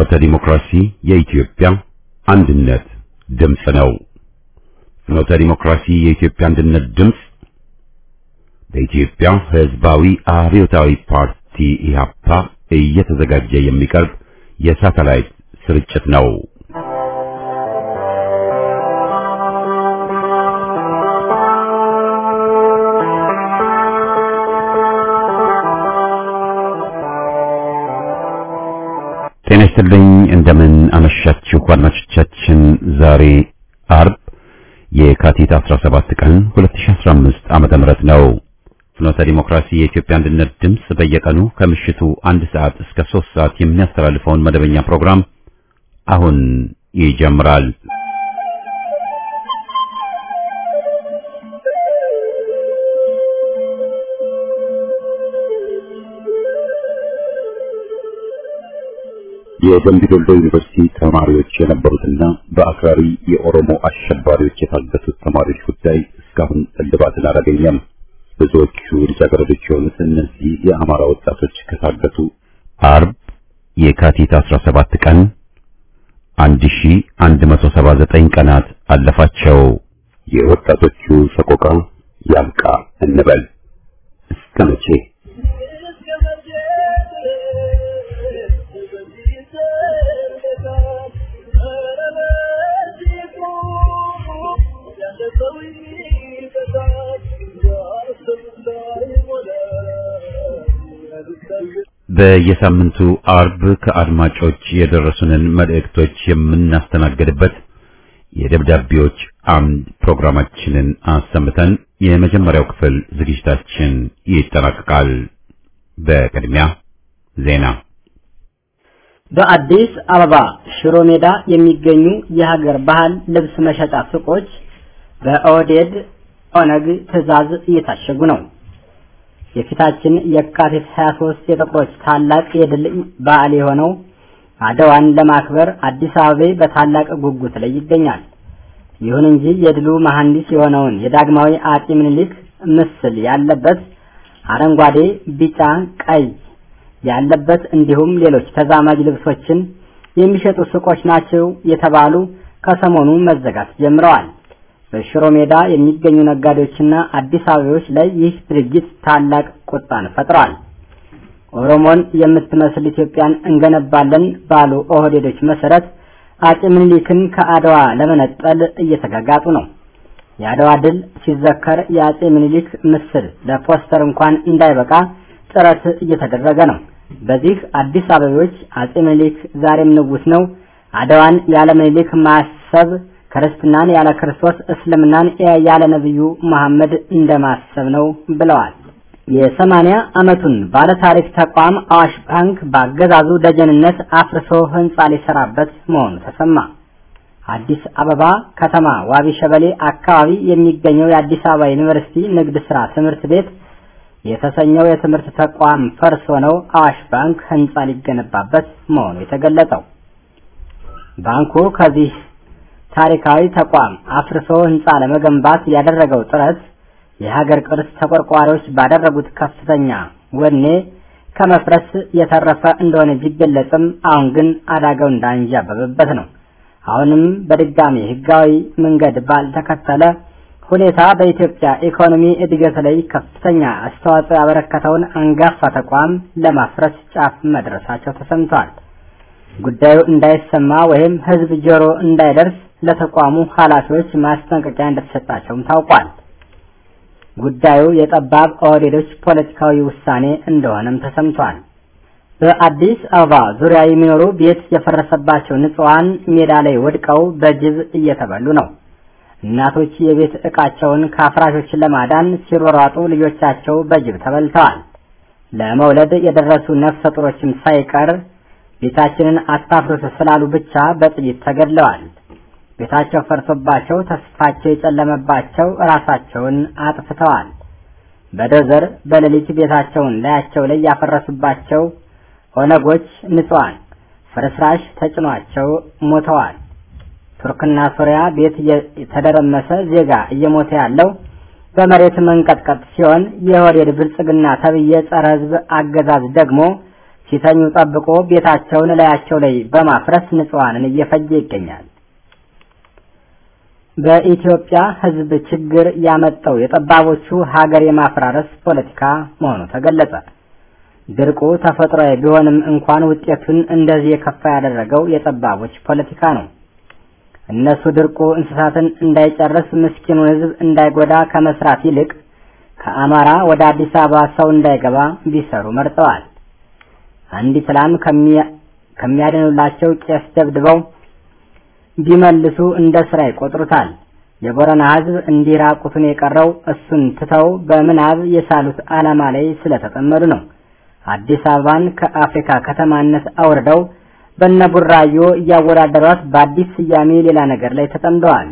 ፍኖተ ዲሞክራሲ የኢትዮጵያ አንድነት ድምፅ ነው። ፍኖተ ዲሞክራሲ የኢትዮጵያ አንድነት ድምፅ በኢትዮጵያ ሕዝባዊ አብዮታዊ ፓርቲ ኢህአፓ እየተዘጋጀ የሚቀርብ የሳተላይት ስርጭት ነው። ጤና ይስጥልኝ። እንደምን አመሻችሁ አድማጮቻችን። ዛሬ አርብ የካቲት 17 ቀን 2015 ዓመተ ምህረት ነው። ፍኖተ ዲሞክራሲ የኢትዮጵያ አንድነት ድምፅ በየቀኑ ከምሽቱ አንድ ሰዓት እስከ ሶስት ሰዓት የሚያስተላልፈውን መደበኛ ፕሮግራም አሁን ይጀምራል። የደምቢ ዶሎ ዩኒቨርሲቲ ተማሪዎች የነበሩትና በአክራሪ የኦሮሞ አሸባሪዎች የታገቱት ተማሪዎች ጉዳይ እስካሁን እልባትን አላገኘም። ብዙዎቹ ልጃገረዶች የሆኑት እነዚህ የአማራ ወጣቶች ከታገቱ አርብ የካቲት 17 ቀን 1179 ቀናት አለፋቸው። የወጣቶቹ ሰቆቃ ያብቃ እንበል እስከ መቼ? በየሳምንቱ አርብ ከአድማጮች የደረሱንን መልእክቶች የምናስተናግድበት የደብዳቤዎች አምድ ፕሮግራማችንን አሰምተን የመጀመሪያው ክፍል ዝግጅታችን ይጠናቀቃል። በቅድሚያ ዜና። በአዲስ አበባ ሽሮ ሜዳ የሚገኙ የሀገር ባህል ልብስ መሸጫ ሱቆች በኦህዴድ ኦነግ ትዕዛዝ እየታሸጉ ነው። የፊታችን የካቲት 23 የጥቁሮች ታላቅ የድል በዓል የሆነው አድዋን ለማክበር አዲስ አበባ በታላቅ ጉጉት ላይ ይገኛል። ይሁን እንጂ የድሉ መሐንዲስ የሆነውን የዳግማዊ አጤ ምኒልክ ምስል ያለበት አረንጓዴ፣ ቢጫ፣ ቀይ ያለበት እንዲሁም ሌሎች ተዛማጅ ልብሶችን የሚሸጡ ሱቆች ናቸው የተባሉ ከሰሞኑ መዘጋት ጀምረዋል። በሽሮ ሜዳ የሚገኙ ነጋዴዎችና አዲስ አበባዎች ላይ ይህ ድርጊት ታላቅ ቁጣን ፈጥሯል። ኦሮሞን የምትመስል ኢትዮጵያን እንገነባለን ባሉ ኦህዴዶች መሰረት አጼ ምኒልክን ከአድዋ ለመነጠል እየተጋጋጡ ነው። የአድዋ ድል ሲዘከር የአጼ ምኒልክ ምስል ለፖስተር እንኳን እንዳይበቃ ጥረት እየተደረገ ነው። በዚህ አዲስ አበባዎች አጼ ምኒልክ ዛሬም ንጉስ ነው፣ አድዋን ያለ ምኒልክ ማሰብ ክርስትናን ያለ ክርስቶስ እስልምናን ያለ ነብዩ መሐመድ እንደማሰብ ነው ብለዋል። የሰማንያ ዓመቱን ባለታሪክ ተቋም አዋሽ ባንክ በአገዛዙ ደጀንነት አፍርሶ ህንጻ ሊሰራበት መሆኑ ተሰማ። አዲስ አበባ ከተማ ዋቢ ሸበሌ አካባቢ የሚገኘው የአዲስ አበባ ዩኒቨርሲቲ ንግድ ስራ ትምህርት ቤት የተሰኘው የትምህርት ተቋም ፈርሶ ነው አዋሽ ባንክ ህንጻ ሊገነባበት መሆኑ የተገለጸው። ባንኩ ከዚህ ታሪካዊ ተቋም አፍርሶ ህንጻ ለመገንባት ያደረገው ጥረት የሀገር ቅርስ ተቆርቋሪዎች ባደረጉት ከፍተኛ ወኔ ከመፍረስ የተረፈ እንደሆነ ቢገለጽም አሁን ግን አደጋው እንዳንዣበበበት ነው። አሁንም በድጋሚ ህጋዊ መንገድ ባልተከተለ ሁኔታ በኢትዮጵያ ኢኮኖሚ እድገት ላይ ከፍተኛ አስተዋጽኦ ያበረከተውን አንጋፋ ተቋም ለማፍረስ ጫፍ መድረሳቸው ተሰምቷል። ጉዳዩ እንዳይሰማ ወይም ህዝብ ጆሮ እንዳይደርስ ለተቋሙ ኃላፊዎች ማስጠንቀቂያ እንደተሰጣቸውም ታውቋል። ጉዳዩ የጠባብ ኦህዴዶች ፖለቲካዊ ውሳኔ እንደሆነም ተሰምቷል። በአዲስ አበባ ዙሪያ የሚኖሩ ቤት የፈረሰባቸው ንጹሐን ሜዳ ላይ ወድቀው በጅብ እየተበሉ ነው። እናቶች የቤት ዕቃቸውን ከአፍራሾች ለማዳን ሲሯሯጡ ልጆቻቸው በጅብ ተበልተዋል። ለመውለድ የደረሱ ነፍሰ ጡሮችም ሳይቀር ቤታችንን አታፍርሱ ስላሉ ብቻ በጥይት ተገድለዋል። ቤታቸው ፈርሶባቸው ተስፋቸው የጨለመባቸው ራሳቸውን አጥፍተዋል። በዶዘር በሌሊት ቤታቸውን ላያቸው ላይ ያፈረሱባቸው ኦነጎች ንጹሐን ፍርስራሽ ተጭኗቸው ሞተዋል። ቱርክና ሶሪያ ቤት የተደረመሰ ዜጋ እየሞተ ያለው በመሬት መንቀጥቀጥ ሲሆን የኦህዴድ ብልጽግና ተብዬ ጸረ ሕዝብ አገዛዝ ደግሞ ሲተኙ ጠብቆ ቤታቸውን ላያቸው ላይ በማፍረስ ንጹሐንን እየፈጀ ይገኛል። በኢትዮጵያ ሕዝብ ችግር ያመጣው የጠባቦቹ ሀገር የማፈራረስ ፖለቲካ መሆኑ ተገለጸ። ድርቁ ተፈጥሯዊ ቢሆንም እንኳን ውጤቱን እንደዚህ የከፋ ያደረገው የጠባቦች ፖለቲካ ነው። እነሱ ድርቁ እንስሳትን እንዳይጨርስ ምስኪኑን ሕዝብ እንዳይጎዳ ከመስራት ይልቅ ከአማራ ወደ አዲስ አበባ ሰው እንዳይገባ ቢሰሩ መርጠዋል። አንዲት ላም ከሚያድኑላቸው ቄስ ደብድበው ቢመልሱ እንደ ስራ ይቆጥሩታል። የቦረና ሕዝብ እንዲህ ራቁቱን የቀረው እሱን ትተው በምናብ የሳሉት ዓላማ ላይ ስለተጠመዱ ነው። አዲስ አበባን ከአፍሪካ ከተማነት አውርደው በነቡራዮ እያወዳደሯት በአዲስ ስያሜ ሌላ ነገር ላይ ተጠምደዋል።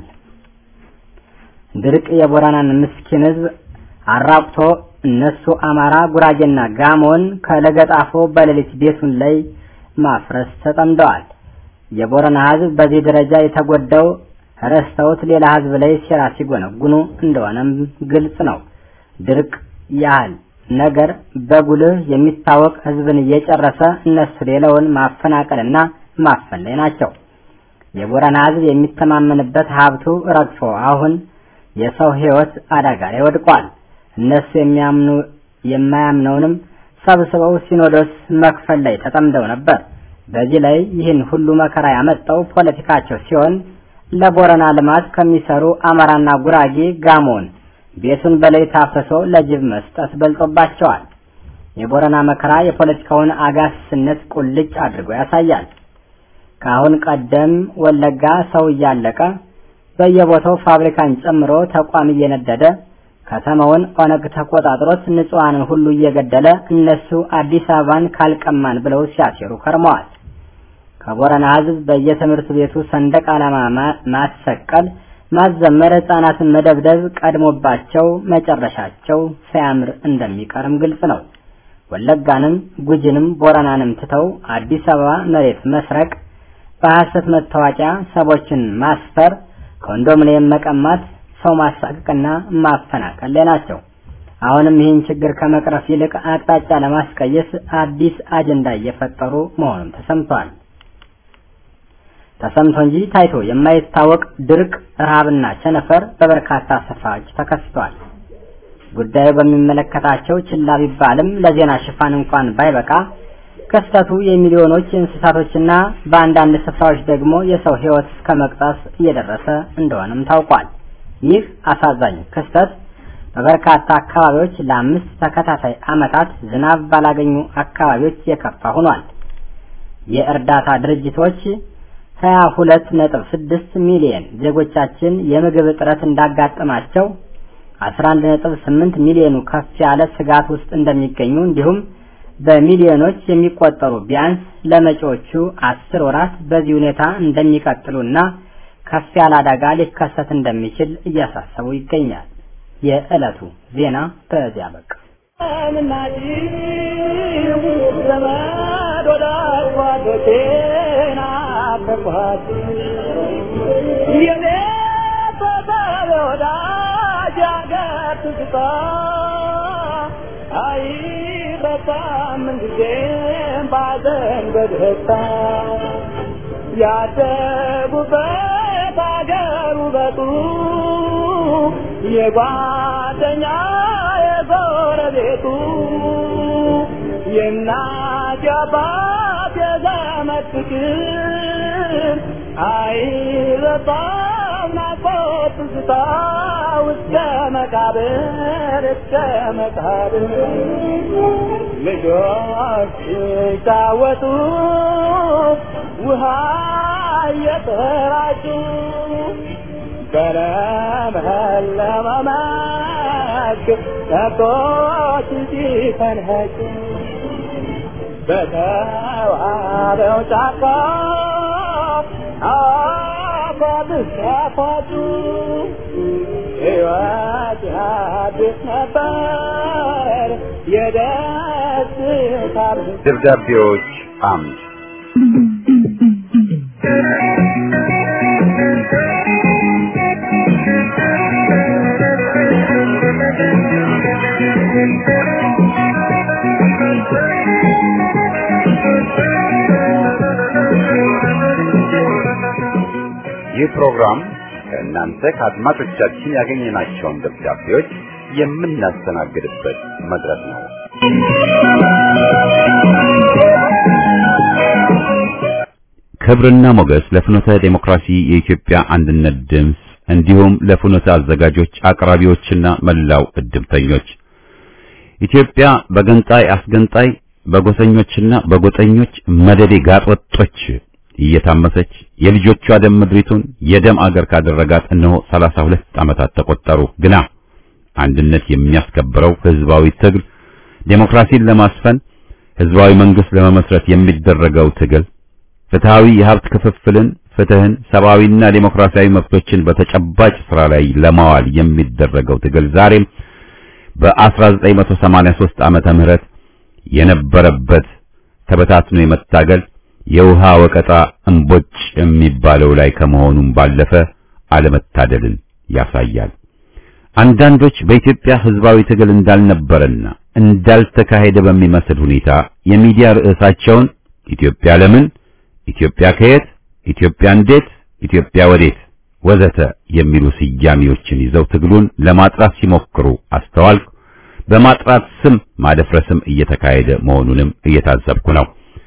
ድርቅ የቦረናን ምስኪን ሕዝብ አራቁቶ እነሱ አማራ፣ ጉራጌና ጋሞን ከለገጣፎ በሌሊት ቤቱን ላይ ማፍረስ ተጠምደዋል። የቦረና ሕዝብ በዚህ ደረጃ የተጎዳው ረስተውት ሌላ ሕዝብ ላይ ሴራ ሲጎነጉኑ እንደሆነም ግልጽ ነው። ድርቅ ያህል ነገር በጉልህ የሚታወቅ ሕዝብን እየጨረሰ እነሱ ሌላውን ማፈናቀልና ማፈን ላይ ናቸው። የቦረና ሕዝብ የሚተማመንበት ሀብቱ ረግፎ አሁን የሰው ሕይወት አደጋ ላይ ወድቋል። እነሱ የሚያምኑ የማያምነውንም ሰብስበው ሲኖዶስ መክፈል ላይ ተጠምደው ነበር። በዚህ ላይ ይህን ሁሉ መከራ ያመጣው ፖለቲካቸው ሲሆን ለቦረና ልማት ከሚሰሩ አማራና ጉራጌ ጋሞን ቤቱን በሌሊት አፍርሶ ለጅብ መስጠት በልጦባቸዋል። የቦረና መከራ የፖለቲካውን አጋስነት ቁልጭ አድርጎ ያሳያል። ከአሁን ቀደም ወለጋ ሰው እያለቀ በየቦታው ፋብሪካን ጨምሮ ተቋም እየነደደ ከተማውን ኦነግ ተቆጣጥሮት ንጹሐንን ሁሉ እየገደለ እነሱ አዲስ አበባን ካልቀማን ብለው ሲያሴሩ ከርመዋል። ከቦረና ሕዝብ በየትምህርት ቤቱ ሰንደቅ ዓላማ ማሰቀል፣ ማዘመር፣ ሕፃናትን መደብደብ ቀድሞባቸው መጨረሻቸው ሳያምር እንደሚቀርም ግልጽ ነው። ወለጋንም ጉጅንም ቦረናንም ትተው አዲስ አበባ መሬት መስረቅ፣ በሐሰት መታወቂያ ሰዎችን ማስፈር፣ ኮንዶሚኒየም መቀማት ሰው ማሳቀቅና ማፈናቀል ላይ ናቸው። አሁንም ይህን ችግር ከመቅረፍ ይልቅ አቅጣጫ ለማስቀየስ አዲስ አጀንዳ እየፈጠሩ መሆኑን ተሰምቷል። ተሰምቶ እንጂ ታይቶ የማይታወቅ ድርቅ፣ ረሃብና ቸነፈር በበርካታ ስፍራዎች ተከስቷል። ጉዳዩ በሚመለከታቸው ችላ ቢባልም ለዜና ሽፋን እንኳን ባይበቃ ክስተቱ የሚሊዮኖች እንስሳቶችና በአንዳንድ ስፍራዎች ደግሞ የሰው ሕይወት እስከ መቅጠፍ እየደረሰ እንደሆነም ታውቋል። ይህ አሳዛኝ ክስተት በበርካታ አካባቢዎች ለአምስት ተከታታይ ዓመታት ዝናብ ባላገኙ አካባቢዎች የከፋ ሆኗል። የእርዳታ ድርጅቶች 22.6 ሚሊዮን ዜጎቻችን የምግብ እጥረት እንዳጋጠማቸው 11.8 ሚሊዮኑ ከፍ ያለ ስጋት ውስጥ እንደሚገኙ እንዲሁም በሚሊዮኖች የሚቆጠሩ ቢያንስ ለመጪዎቹ አስር ወራት በዚህ ሁኔታ እንደሚቀጥሉና ከፍ ያለ አደጋ ሊከሰት እንደሚችል እያሳሰቡ ይገኛል። የዕለቱ ዜና በዚያ በቃ። ያደጉበት አገር ውበቱ የጓደኛ የጎረቤቱ የእናት የአባት የዘመድ ፍቅር አይረሳም ናፍቆት ትዝታ እስከ መቃብር እስከ መቃብር ልጆች ሲጫወቱ ውሃ እየተራጩ በለመለመ መስክ ከብቶች ሲፈንኸጩ በተዋበው ጫካ አፏብስ ያፏጩ ሕይወት ያድስ ነበር የደስታ ደብዳቤዎች አምድ ይህ ፕሮግራም ከእናንተ ከአድማጮቻችን ያገኘናቸውን ደብዳቤዎች የምናስተናግድበት መድረክ ነው። ክብርና ሞገስ ለፍኖተ ዴሞክራሲ የኢትዮጵያ አንድነት ድምፅ እንዲሁም ለፍኖተ አዘጋጆች አቅራቢዎችና መላው እድምተኞች ኢትዮጵያ በገንጣይ አስገንጣይ በጎሰኞችና በጎጠኞች መደዴ ጋጦጦች እየታመሰች የልጆቿ ደም ምድሪቱን የደም አገር ካደረጋት እነሆ 32 ዓመታት ተቆጠሩ። ግና አንድነት የሚያስከብረው ህዝባዊ ትግል ዴሞክራሲን ለማስፈን ህዝባዊ መንግስት ለመመስረት የሚደረገው ትግል ፍትሃዊ የሀብት ክፍፍልን፣ ፍትህን፣ ሰብአዊና ዴሞክራሲያዊ መብቶችን በተጨባጭ ስራ ላይ ለማዋል የሚደረገው ትግል ዛሬም በ1983 ዓመተ ምህረት የነበረበት ተበታትኖ የመታገል የውሃ ወቀጣ እምቦጭ የሚባለው ላይ ከመሆኑም ባለፈ አለመታደልን ያሳያል። አንዳንዶች በኢትዮጵያ ህዝባዊ ትግል እንዳልነበረና እንዳልተካሄደ በሚመስል ሁኔታ የሚዲያ ርዕሳቸውን ኢትዮጵያ ለምን፣ ኢትዮጵያ ከየት፣ ኢትዮጵያ እንዴት፣ ኢትዮጵያ ወዴት ወዘተ የሚሉ ስያሜዎችን ይዘው ትግሉን ለማጥራት ሲሞክሩ አስተዋልኩ። በማጥራት ስም ማደፍረስም እየተካሄደ መሆኑንም እየታዘብኩ ነው።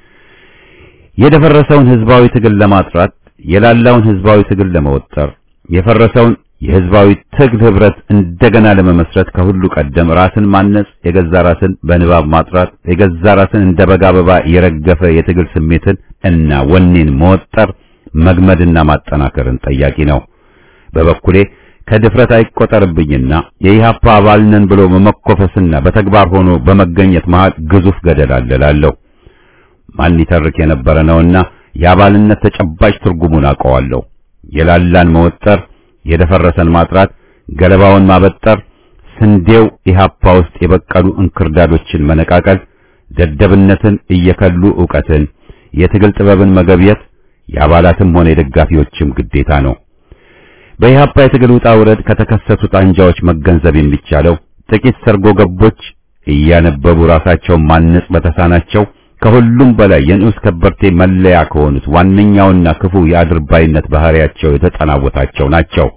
የደፈረሰውን ህዝባዊ ትግል ለማጥራት የላላውን ህዝባዊ ትግል ለመወጠር የፈረሰውን የህዝባዊ ትግል ህብረት እንደገና ለመመስረት ከሁሉ ቀደም ራስን ማነጽ፣ የገዛ ራስን በንባብ ማጥራት፣ የገዛ ራስን እንደ በጋ አበባ የረገፈ የትግል ስሜትን እና ወኔን መወጠር፣ መግመድና ማጠናከርን ጠያቂ ነው። በበኩሌ ከድፍረት አይቆጠርብኝና የኢህአፓ አባል ነን ብሎ በመኮፈስና በተግባር ሆኖ በመገኘት መሃል ግዙፍ ገደል አለ እላለሁ። ማን ይተርክ የነበረ ነውና የአባልነት ተጨባጭ ትርጉሙን አውቀዋለሁ። የላላን መወጠር፣ የደፈረሰን ማጥራት፣ ገለባውን ማበጠር፣ ስንዴው ኢህአፓ ውስጥ የበቀሉ እንክርዳዶችን መነቃቀል፣ ደደብነትን እየከሉ ዕውቀትን፣ የትግል ጥበብን መገብየት የአባላትም ሆነ የደጋፊዎችም ግዴታ ነው። በኢህአፓ የትግል ውጣ ውረድ ከተከሰቱት አንጃዎች መገንዘብ የሚቻለው ጥቂት ሰርጎ ገቦች እያነበቡ ራሳቸውን ማነጽ በተሳናቸው ከሁሉም በላይ የንዑስ ከበርቴ መለያ ከሆኑት ዋነኛውና ክፉ የአድርባይነት ባህሪያቸው የተጠናወታቸው ናቸው።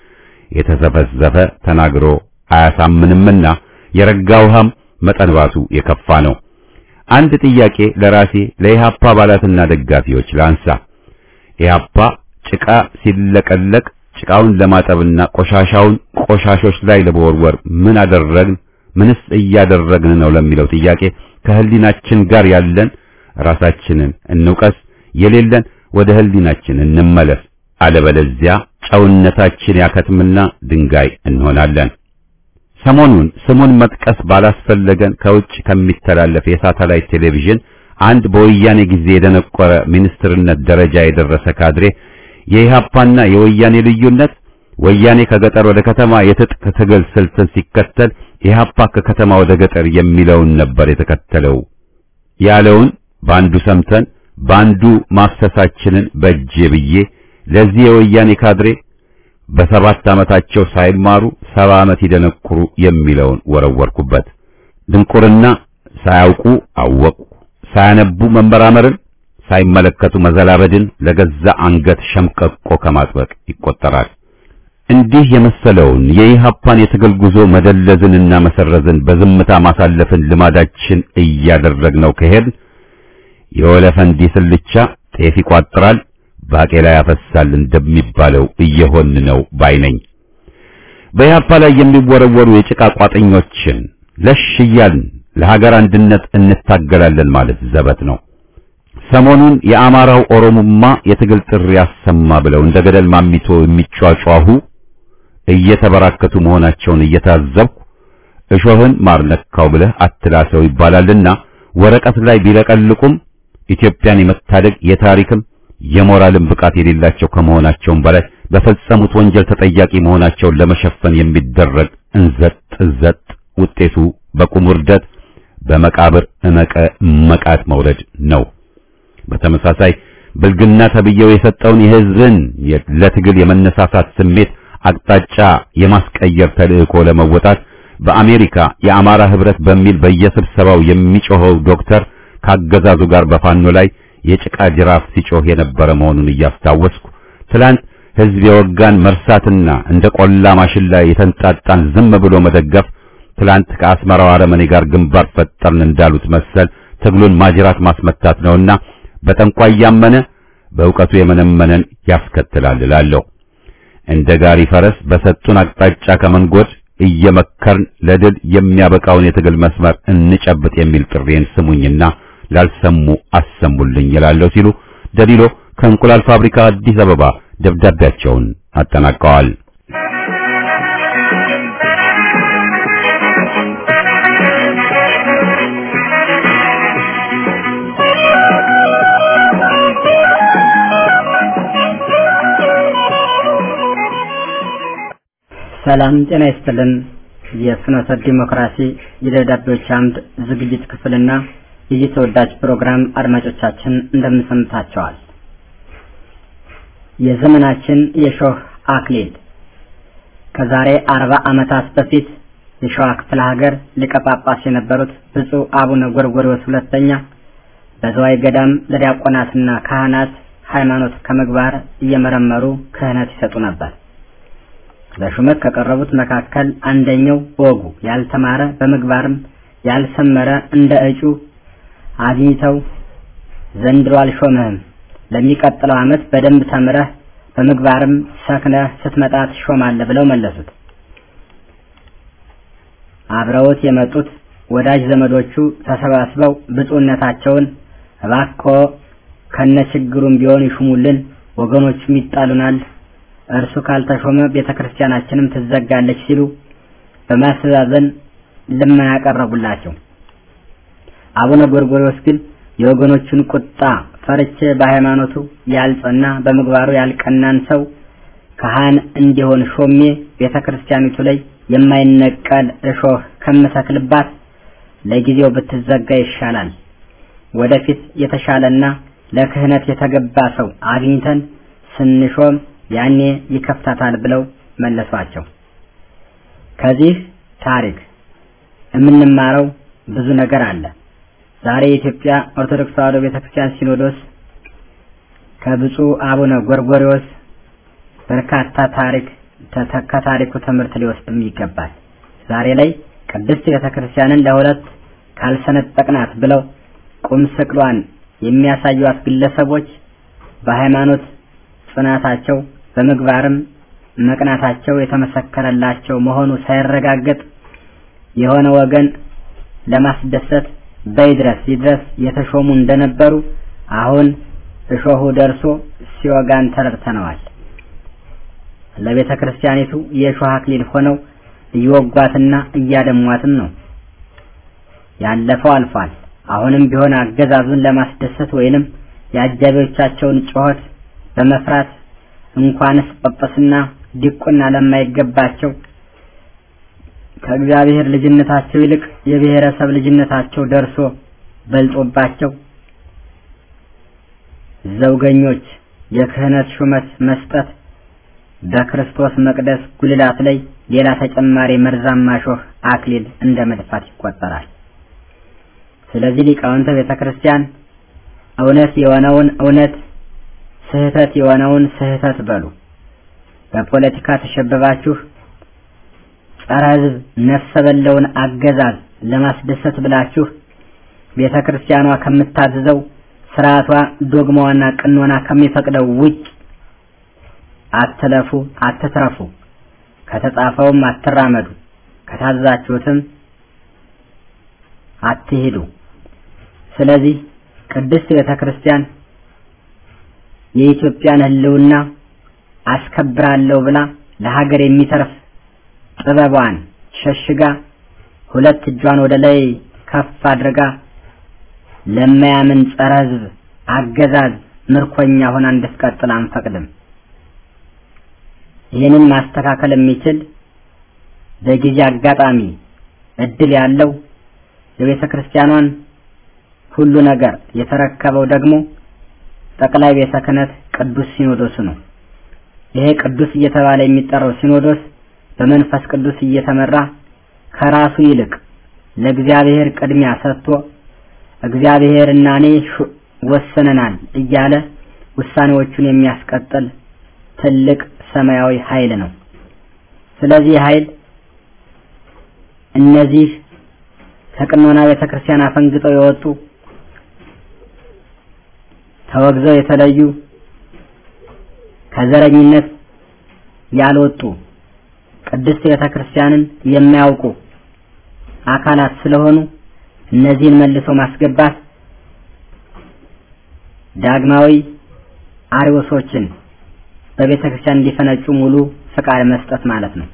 የተዘፈዘፈ ተናግሮ አያሳምንምና የረጋ ውሃም መጠንባቱ የከፋ ነው። አንድ ጥያቄ ለራሴ ለኢህአፓ አባላትና ደጋፊዎች ላንሳ። ኢህአፓ ጭቃ ሲለቀለቅ ጭቃውን ለማጠብና ቆሻሻውን ቆሻሾች ላይ ለመወርወር ምን አደረግን? ምንስ እያደረግን ነው ለሚለው ጥያቄ ከህሊናችን ጋር ያለን ራሳችንን እንውቀስ፣ የሌለን ወደ ህሊናችን እንመለስ። አለበለዚያ ጨውነታችን ያከትምና ድንጋይ እንሆናለን። ሰሞኑን ስሙን መጥቀስ ባላስፈለገን ከውጭ ከሚተላለፍ የሳተላይት ቴሌቪዥን አንድ በወያኔ ጊዜ የደነቆረ ሚኒስትርነት ደረጃ የደረሰ ካድሬ የኢህአፓና የወያኔ ልዩነት ወያኔ ከገጠር ወደ ከተማ የትጥቅ ትግል ስልትን ሲከተል ኢህአፓ ከከተማ ወደ ገጠር የሚለውን ነበር የተከተለው ያለውን በአንዱ ሰምተን በአንዱ ማፍሰሳችንን በእጄ ብዬ ለዚህ የወያኔ ካድሬ በሰባት ዓመታቸው ሳይማሩ ሰባ ዓመት ይደነቁሩ የሚለውን ወረወርኩበት። ድንቁርና ሳያውቁ አወቁ፣ ሳያነቡ መመራመርን፣ ሳይመለከቱ መዘላበድን ለገዛ አንገት ሸምቀቆ ከማጥበቅ ይቆጠራል። እንዲህ የመሰለውን የኢህአፓን የትግል ጉዞ መደለዝንና መሰረዝን በዝምታ ማሳለፍን ልማዳችን እያደረግነው ከሄድን የወለፈንዲ ስልቻ ጤፍ ይቋጥራል፣ ባቄላ ያፈሳል እንደሚባለው እየሆን ነው ባይነኝ። በኢህአፓ ላይ የሚወረወሩ የጭቃ ቋጥኞችን ለሽ እያልን ለሀገር አንድነት እንታገላለን ማለት ዘበት ነው። ሰሞኑን የአማራው ኦሮሞማ የትግል ጥሪ ያሰማ ብለው እንደ ገደል ማሚቶ የሚጯጯሁ እየተበራከቱ መሆናቸውን እየታዘብኩ እሾህን ማር ነካው ብለህ አትላሰው ይባላልና ወረቀት ላይ ቢለቀልቁም ኢትዮጵያን የመታደግ የታሪክም የሞራልም ብቃት የሌላቸው ከመሆናቸውም በላይ በፈጸሙት ወንጀል ተጠያቂ መሆናቸውን ለመሸፈን የሚደረግ እንዘጥ እንዘጥ ውጤቱ በቁም ውርደት በመቃብር እመቀ መቃት መውረድ ነው። በተመሳሳይ ብልግና ተብየው የሰጠውን የሕዝብን ለትግል የመነሳሳት ስሜት አቅጣጫ የማስቀየር ተልእኮ ለመወጣት በአሜሪካ የአማራ ህብረት በሚል በየስብሰባው የሚጮኸው ዶክተር ካገዛዙ ጋር በፋኖ ላይ የጭቃ ጅራፍ ሲጮህ የነበረ መሆኑን እያስታወስኩ ትላንት ህዝብ የወጋን መርሳትና እንደ ቆላ ማሽላ የተንጣጣን ዝም ብሎ መደገፍ ትላንት ከአስመራው አረመኔ ጋር ግንባር ፈጠርን እንዳሉት መሰል ትግሉን ማጅራት ማስመታት ነውና በጠንቋይ ያመነ በእውቀቱ የመነመነን ያስከትላል እላለሁ። እንደ ጋሪ ፈረስ በሰጡን አቅጣጫ ከመንጎድ እየመከርን ለድል የሚያበቃውን የትግል መስመር እንጨብጥ የሚል ጥሬን ስሙኝና ላልሰሙ አሰሙልኝ እላለሁ ሲሉ ደሊሎ ከእንቁላል ፋብሪካ አዲስ አበባ ደብዳቤያቸውን አጠናቀዋል። ሰላም ጤና ይስጥልን። የፍኖተ ዲሞክራሲ የደብዳቤዎች አምድ ዝግጅት ክፍልና ይህ ተወዳጅ ፕሮግራም አድማጮቻችን እንደምንሰምታቸዋል። የዘመናችን የሾህ አክሊል ከዛሬ አርባ ዓመታት በፊት የሸዋ ክፍለ ሀገር ሊቀ ጳጳስ የነበሩት ብፁዕ አቡነ ጎርጎርዮስ ሁለተኛ በዘዋይ ገዳም ለዲያቆናትና ካህናት ሃይማኖት ከምግባር እየመረመሩ ክህነት ይሰጡ ነበር። ለሹመት ከቀረቡት መካከል አንደኛው በወጉ ያልተማረ በምግባርም ያልሰመረ እንደ እጩ አግኝተው ዘንድሮ አልሾምህም፣ ለሚቀጥለው ዓመት በደንብ ተምረህ በምግባርም ሰክነህ ስትመጣ ትሾማለህ ብለው መለሱት። አብረውት የመጡት ወዳጅ ዘመዶቹ ተሰባስበው ብፁዕነታቸውን እባክዎ ከነ ችግሩም ቢሆን ይሹሙልን፣ ወገኖቹም ይጣሉናል እርሱ ካልተሾመ ቤተ ክርስቲያናችንም ትዘጋለች ሲሉ በማስተዛዘን ልመና ያቀረቡላቸው። አቡነ ጎርጎርዮስ ግን የወገኖቹን ቁጣ ፈርቼ በሃይማኖቱ ያልጸና በምግባሩ ያልቀናን ሰው ካህን እንዲሆን ሾሜ ቤተ ክርስቲያኒቱ ላይ የማይነቀል እሾህ ከምሰክልባት ለጊዜው ብትዘጋ ይሻላል። ወደፊት የተሻለና ለክህነት የተገባ ሰው አግኝተን ስንሾም ያኔ ይከፍታታል ብለው መለሷቸው። ከዚህ ታሪክ የምንማረው ብዙ ነገር አለ። ዛሬ የኢትዮጵያ ኦርቶዶክስ ተዋሕዶ ቤተክርስቲያን ሲኖዶስ ከብፁዕ አቡነ ጎርጎርዮስ በርካታ ታሪክ ከታሪኩ ትምህርት ሊወስድም ይገባል። ዛሬ ላይ ቅድስት ቤተክርስቲያንን ለሁለት ካልሰነጠቅናት ብለው ቁም ስቅሏን የሚያሳዩት ግለሰቦች በሃይማኖት ጽናታቸው በምግባርም መቅናታቸው የተመሰከረላቸው መሆኑ ሳይረጋገጥ የሆነ ወገን ለማስደሰት በይድረስ ይድረስ የተሾሙ እንደነበሩ አሁን እሾሁ ደርሶ ሲወጋን ተረድተነዋል። ለቤተ ክርስቲያኒቱ የእሾህ አክሊል ሆነው እየወጓትና እያደሟትም ነው። ያለፈው አልፏል። አሁንም ቢሆን አገዛዙን ለማስደሰት ወይንም የአጃቢዎቻቸውን ጩኸት በመፍራት እንኳንስ ጳጳስና ዲቁና ለማይገባቸው ከእግዚአብሔር ልጅነታቸው ይልቅ የብሔረሰብ ልጅነታቸው ደርሶ በልጦባቸው ዘውገኞች የክህነት ሹመት መስጠት በክርስቶስ መቅደስ ጉልላት ላይ ሌላ ተጨማሪ መርዛማ ሾህ አክሊል እንደ መድፋት ይቆጠራል። ስለዚህ ሊቃውንተ ቤተ ክርስቲያን እውነት የሆነውን እውነት ስህተት የሆነውን ስህተት በሉ። በፖለቲካ ተሸብባችሁ ጸረ ሕዝብ ነፍሰ በለውን አገዛዝ ለማስደሰት ብላችሁ ቤተ ክርስቲያኗ ከምታዝዘው ስርዓቷ ዶግማዋና ቅኖና ከሚፈቅደው ውጭ አትለፉ፣ አትትረፉ። ከተጻፈውም አትራመዱ፣ ከታዘዛችሁትም አትሄዱ። ስለዚህ ቅድስት ቤተ ክርስቲያን የኢትዮጵያን ሕልውና አስከብራለሁ ብላ ለሀገር የሚተርፍ ጥበቧን ሸሽጋ ሁለት እጇን ወደ ላይ ከፍ አድርጋ ለማያምን ጸረ ሕዝብ አገዛዝ ምርኮኛ ሆና እንድትቀጥል አንፈቅድም። ይህንን ማስተካከል የሚችል በጊዜ አጋጣሚ እድል ያለው የቤተ ክርስቲያኗን ሁሉ ነገር የተረከበው ደግሞ ጠቅላይ ቤተ ክህነት ቅዱስ ሲኖዶስ ነው። ይሄ ቅዱስ እየተባለ የሚጠራው ሲኖዶስ በመንፈስ ቅዱስ እየተመራ ከራሱ ይልቅ ለእግዚአብሔር ቅድሚያ ሰጥቶ እግዚአብሔርና እኔ ወሰነናል እያለ ውሳኔዎቹን የሚያስቀጥል ትልቅ ሰማያዊ ኃይል ነው። ስለዚህ ኃይል እነዚህ ከቅኖና ቤተ ክርስቲያን አፈንግጠው የወጡ ተወግዘው የተለዩ ከዘረኝነት ያልወጡ ቅድስት ቤተ ክርስቲያንን የሚያውቁ አካላት ስለሆኑ እነዚህን መልሶ ማስገባት ዳግማዊ አሪዎሶችን በቤተ ክርስቲያን እንዲፈነጩ ሙሉ ፍቃድ መስጠት ማለት ነው።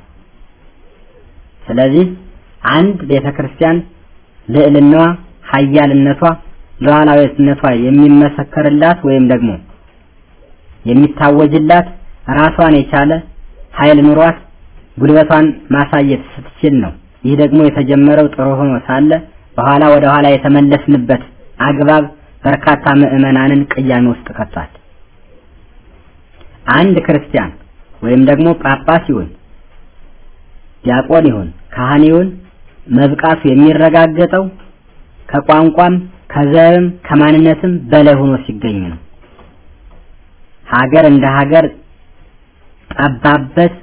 ስለዚህ አንድ ቤተ ክርስቲያን ልዕልናዋ፣ ሀያልነቷ፣ ሉዓላዊነቷ የሚመሰከርላት ወይም ደግሞ የሚታወጅላት ራሷን የቻለ ኃይል ኑሯት ጉልበቷን ማሳየት ስትችል ነው። ይህ ደግሞ የተጀመረው ጥሩ ሆኖ ሳለ በኋላ ወደ ኋላ የተመለስንበት አግባብ በርካታ ምዕመናንን ቅያሜ ውስጥ ከቷል። አንድ ክርስቲያን ወይም ደግሞ ጳጳስ ይሁን ዲያቆን ይሁን ካህን ይሁን መብቃቱ የሚረጋገጠው ከቋንቋም ከዘርም ከማንነትም በላይ ሆኖ ሲገኝ ነው። ሀገር እንደ ሀገር ጠባበት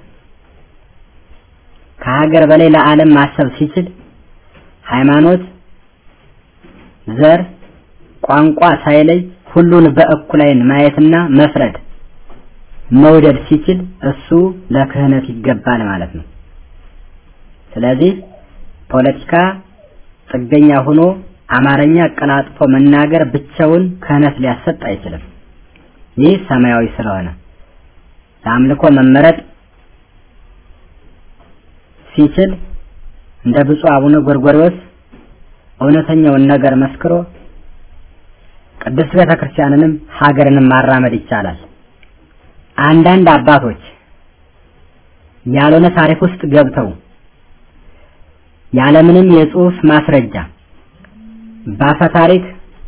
ከሀገር በላይ ለዓለም ማሰብ ሲችል ሃይማኖት፣ ዘር፣ ቋንቋ ሳይለይ ሁሉን በእኩል ዓይን ማየትና መፍረድ መውደድ ሲችል እሱ ለክህነት ይገባል ማለት ነው። ስለዚህ ፖለቲካ ጥገኛ ሆኖ አማርኛ አቀላጥፎ መናገር ብቻውን ክህነት ሊያሰጥ አይችልም። ይህ ሰማያዊ ስለሆነ ለአምልኮ መመረጥ ሲችል እንደ ብፁዕ አቡነ ጎርጎርዮስ እውነተኛውን ነገር መስክሮ ቅድስት ቤተ ክርስቲያንንም ሀገርንም ማራመድ ይቻላል። አንዳንድ አባቶች ያልሆነ ታሪክ ውስጥ ገብተው ያለምንም የጽሑፍ ማስረጃ ባፈ ታሪክ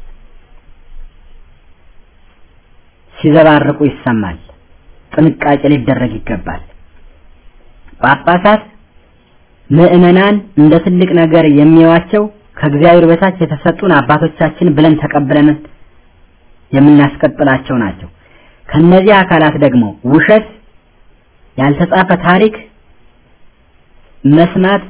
ሲዘባርቁ ይሰማል። ጥንቃቄ ሊደረግ ይገባል። ጳጳሳት ምዕመናን እንደ ትልቅ ነገር የሚያዋቸው ከእግዚአብሔር በታች የተሰጡን አባቶቻችን ብለን ተቀብለን የምናስቀጥላቸው ናቸው። ከነዚህ አካላት ደግሞ ውሸት፣ ያልተጻፈ ታሪክ መስማት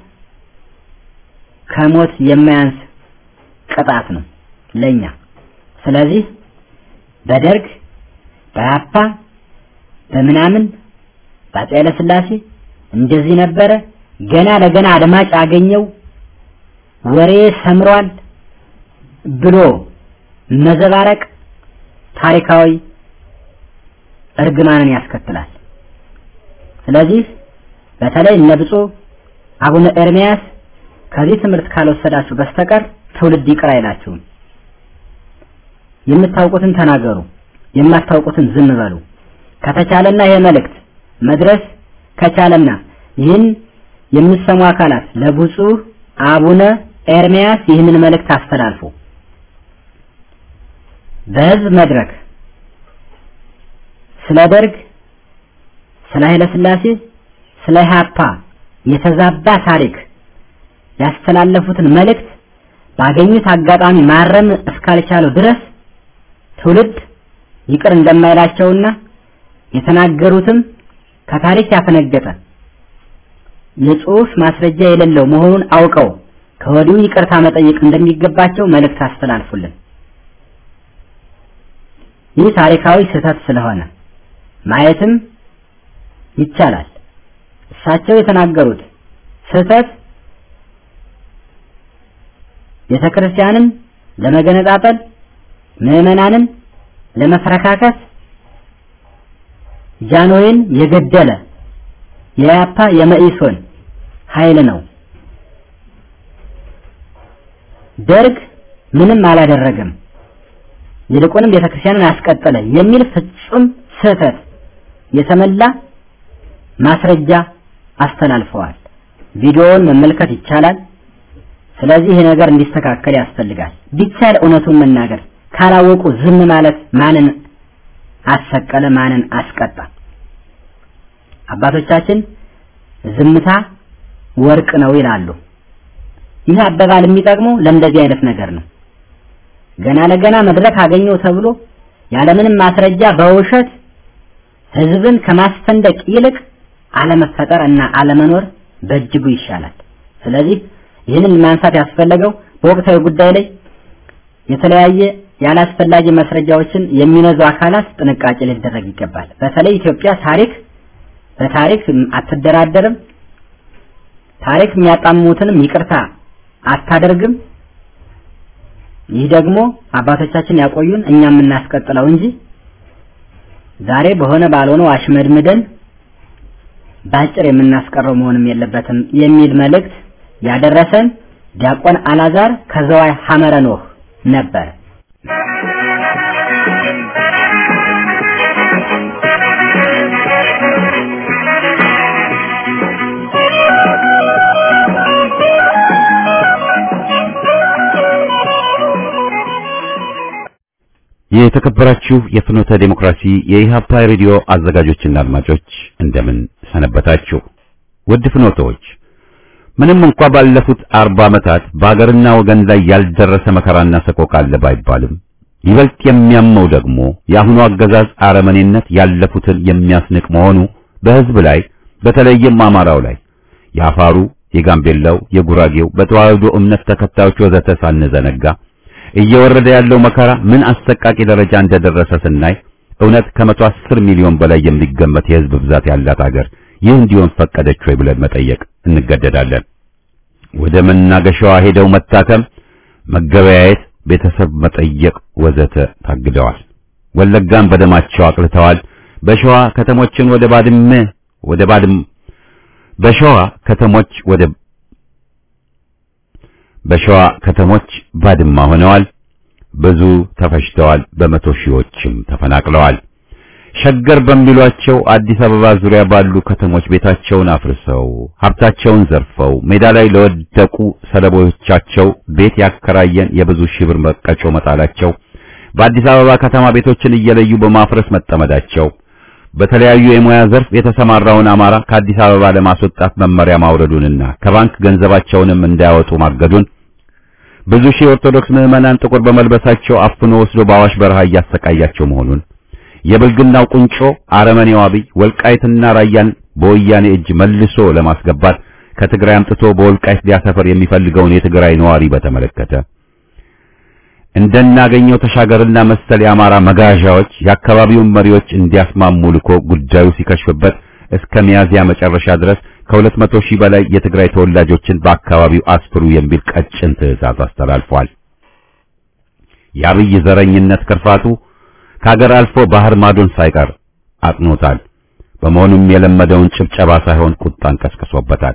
ከሞት የማያንስ ቅጣት ነው ለኛ። ስለዚህ በደርግ በአፓ በምናምን በአፄ ኃይለ ሥላሴ እንደዚህ ነበረ ገና ለገና አድማጭ አገኘው ወሬ ሰምሯል ብሎ መዘባረቅ ታሪካዊ እርግማንን ያስከትላል። ስለዚህ በተለይ እነ ብፁዕ አቡነ ኤርሚያስ ከዚህ ትምህርት ካልወሰዳችሁ በስተቀር ትውልድ ይቅር አይላችሁም። የምታውቁትን ተናገሩ፣ የማታውቁትን ዝም በሉ። ከተቻለና ይሄ መልእክት መድረስ ከቻለና ይህን የምትሰሙ አካላት ለብፁዕ አቡነ ኤርሚያስ ይህንን መልእክት አስተላልፉ። በህዝብ መድረክ ስለ ደርግ፣ ስለ ኃይለ ሥላሴ፣ ስለ ኢህአፓ የተዛባ ታሪክ ያስተላለፉትን መልእክት ባገኙት አጋጣሚ ማረም እስካልቻሉ ድረስ ትውልድ ይቅር እንደማይላቸውና የተናገሩትም ከታሪክ ያፈነገጠ የጽሑፍ ማስረጃ የሌለው መሆኑን አውቀው ከወዲሁ ይቅርታ መጠየቅ እንደሚገባቸው መልእክት አስተላልፉልን። ይህ ታሪካዊ ስህተት ስለሆነ ማየትም ይቻላል። እሳቸው የተናገሩት ስህተት ቤተ ክርስቲያንን ለመገነጣጠል ምዕመናንን ለመፈረካከስ ጃንሆይን የገደለ የያፓ የመኢሶን ኃይል ነው። ደርግ ምንም አላደረገም፣ ይልቁንም ቤተክርስቲያንን አስቀጠለ የሚል ፍጹም ስህተት የተመላ ማስረጃ አስተላልፈዋል። ቪዲዮውን መመልከት ይቻላል። ስለዚህ ይህ ነገር እንዲስተካከል ያስፈልጋል። ቢቻል እውነቱን መናገር፣ ካላወቁ ዝም ማለት ማንን አሰቀለ? ማንን አስቀጣ? አባቶቻችን ዝምታ ወርቅ ነው ይላሉ። ይህ አባባል የሚጠቅመው ለእንደዚህ አይነት ነገር ነው። ገና ለገና መድረክ አገኘው ተብሎ ያለምንም ማስረጃ በውሸት ህዝብን ከማስፈንደቅ ይልቅ አለመፈጠር እና አለመኖር በእጅጉ ይሻላል። ስለዚህ ይህንን ማንሳት ያስፈለገው በወቅታዊ ጉዳይ ላይ የተለያየ ያላስፈላጊ ማስረጃዎችን የሚነዙ አካላት ጥንቃቄ ሊደረግ ይገባል። በተለይ ኢትዮጵያ ታሪክ በታሪክ አትደራደርም፣ ታሪክ የሚያጣሙትንም ይቅርታ አታደርግም። ይህ ደግሞ አባቶቻችን ያቆዩን እኛ የምናስቀጥለው እንጂ ዛሬ በሆነ ባልሆነው አሽመድምደን ባጭር የምናስቀረው መሆንም የለበትም የሚል መልእክት ያደረሰን ዲያቆን አላዛር ከዘዋይ ሐመረ ኖህ ነበር። የተከበራችሁ የፍኖተ ዴሞክራሲ የኢሃፓ ሬዲዮ አዘጋጆችና አድማጮች እንደምን ሰነበታችሁ? ውድ ፍኖተዎች ምንም እንኳ ባለፉት አርባ ዓመታት በአገርና ወገን ላይ ያልደረሰ መከራና ሰቆቃ አለ ባይባልም ይበልጥ የሚያመው ደግሞ የአሁኑ አገዛዝ አረመኔነት ያለፉትን የሚያስንቅ መሆኑ በሕዝብ ላይ በተለይም አማራው ላይ የአፋሩ፣ የጋምቤላው፣ የጉራጌው በተዋህዶ እምነት ተከታዮች ወዘተ ሳንዘነጋ እየወረደ ያለው መከራ ምን አሰቃቂ ደረጃ እንደደረሰ ስናይ እውነት ከመቶ አስር ሚሊዮን በላይ የሚገመት የሕዝብ ብዛት ያላት አገር ይህ እንዲሆን ፈቀደች ወይ ብለን መጠየቅ እንገደዳለን። ወደ መናገሻዋ ሄደው መታከም፣ መገበያየት፣ ቤተሰብ መጠየቅ ወዘተ ታግደዋል። ወለጋን በደማቸው አቅልተዋል። በሸዋ ከተሞችን ወደ ባድመ ወደ ባድም በሸዋ ከተሞች ወደ በሸዋ ከተሞች ባድማ ሆነዋል። ብዙ ተፈጅተዋል። በመቶ ሺዎችም ተፈናቅለዋል። ሸገር በሚሏቸው አዲስ አበባ ዙሪያ ባሉ ከተሞች ቤታቸውን አፍርሰው ሀብታቸውን ዘርፈው ሜዳ ላይ ለወደቁ ሰለቦቻቸው ቤት ያከራየን የብዙ ሺህ ብር መቀጮ መጣላቸው፣ በአዲስ አበባ ከተማ ቤቶችን እየለዩ በማፍረስ መጠመዳቸው፣ በተለያዩ የሙያ ዘርፍ የተሰማራውን አማራ ከአዲስ አበባ ለማስወጣት መመሪያ ማውረዱንና ከባንክ ገንዘባቸውንም እንዳያወጡ ማገዱን ብዙ ሺህ ኦርቶዶክስ ምዕመናን ጥቁር በመልበሳቸው አፍኖ ወስዶ በአዋሽ በረሃ እያሰቃያቸው መሆኑን የብልግናው ቁንጮ አረመኔው አብይ ወልቃይትና ራያን በወያኔ እጅ መልሶ ለማስገባት ከትግራይ አምጥቶ በወልቃይት ሊያሰፈር የሚፈልገውን የትግራይ ነዋሪ በተመለከተ እንደናገኘው ተሻገርና መሰል የአማራ መጋዣዎች የአካባቢውን መሪዎች እንዲያስማሙ ልኮ ጉዳዩ ሲከሽፍበት እስከ ሚያዝያ መጨረሻ ድረስ ከሁለት መቶ ሺህ በላይ የትግራይ ተወላጆችን በአካባቢው አስፍሩ የሚል ቀጭን ትዕዛዝ አስተላልፏል። የአብይ ዘረኝነት ክርፋቱ ከሀገር አልፎ ባህር ማዶን ሳይቀር አጥኖታል። በመሆኑም የለመደውን ጭብጨባ ሳይሆን ቁጣን ቀስቅሶበታል።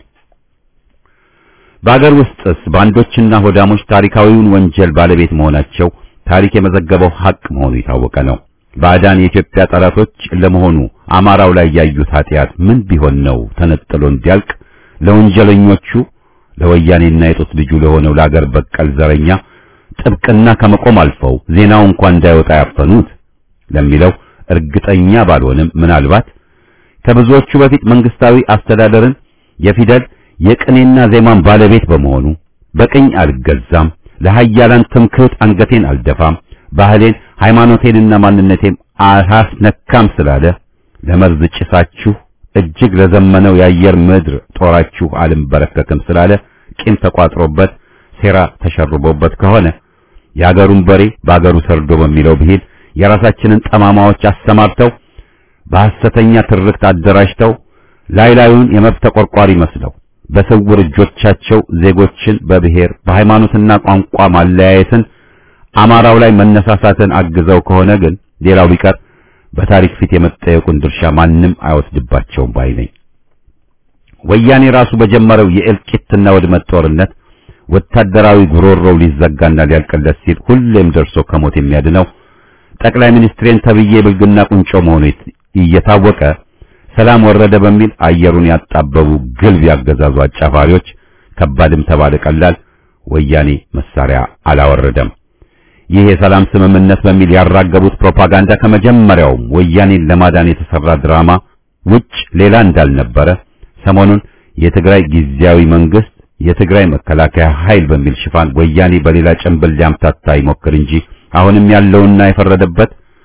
በአገር ውስጥስ ባንዶችና ሆዳሞች ታሪካዊውን ወንጀል ባለቤት መሆናቸው ታሪክ የመዘገበው ሐቅ መሆኑ የታወቀ ነው። ባዕዳን የኢትዮጵያ ጠላቶች ለመሆኑ አማራው ላይ ያዩት ኃጢአት ምን ቢሆን ነው ተነጥሎ እንዲያልቅ ለወንጀለኞቹ ለወያኔና የጡት ልጁ ለሆነው ለአገር በቀል ዘረኛ ጥብቅና ከመቆም አልፈው ዜናው እንኳን እንዳይወጣ ያፈኑት ለሚለው እርግጠኛ ባልሆንም ምናልባት ከብዙዎቹ በፊት መንግስታዊ አስተዳደርን የፊደል የቅኔና ዜማን ባለቤት በመሆኑ በቅኝ አልገዛም፣ ለሃያላን ትምክህት አንገቴን አልደፋም፣ ባህሌን ሃይማኖቴንና ማንነቴን አላስነካም ስላለ ለመርዝ ጭሳችሁ እጅግ ለዘመነው የአየር ምድር ጦራችሁ አልንበረከክም ስላለ ቂም ተቋጥሮበት ሴራ ተሸርቦበት ከሆነ የአገሩን በሬ በአገሩ ሰርዶ በሚለው ብሂል የራሳችንን ጠማማዎች አሰማርተው በሐሰተኛ ትርክት አደራጅተው ላይ ላዩን የመብት ተቆርቋሪ መስለው በስውር እጆቻቸው ዜጎችን በብሔር በሃይማኖትና ቋንቋ ማለያየትን አማራው ላይ መነሳሳትን አግዘው ከሆነ ግን ሌላው ቢቀር በታሪክ ፊት የመጠየቁን ድርሻ ማንም አይወስድባቸውም ባይ ነኝ። ወያኔ ራሱ በጀመረው የእልቂትና ውድመት ጦርነት ወታደራዊ ጉሮሮው ሊዘጋና ሊያልቅለት ሲል ሁሌም ደርሶ ከሞት የሚያድነው ጠቅላይ ሚኒስትሬን ተብዬ ብልግና ቁንጮ መሆኑ እየታወቀ ሰላም ወረደ በሚል አየሩን ያጣበቡ ግልብ ያገዛዙ አጫፋሪዎች ከባድም ተባለ ቀላል ወያኔ መሳሪያ አላወረደም። ይህ የሰላም ስምምነት በሚል ያራገቡት ፕሮፓጋንዳ ከመጀመሪያውም ወያኔን ለማዳን የተሰራ ድራማ ውጭ ሌላ እንዳልነበረ ሰሞኑን የትግራይ ጊዜያዊ መንግስት የትግራይ መከላከያ ኃይል በሚል ሽፋን ወያኔ በሌላ ጭንብል ሊያምታታ ይሞክር እንጂ አሁንም ያለውና የፈረደበት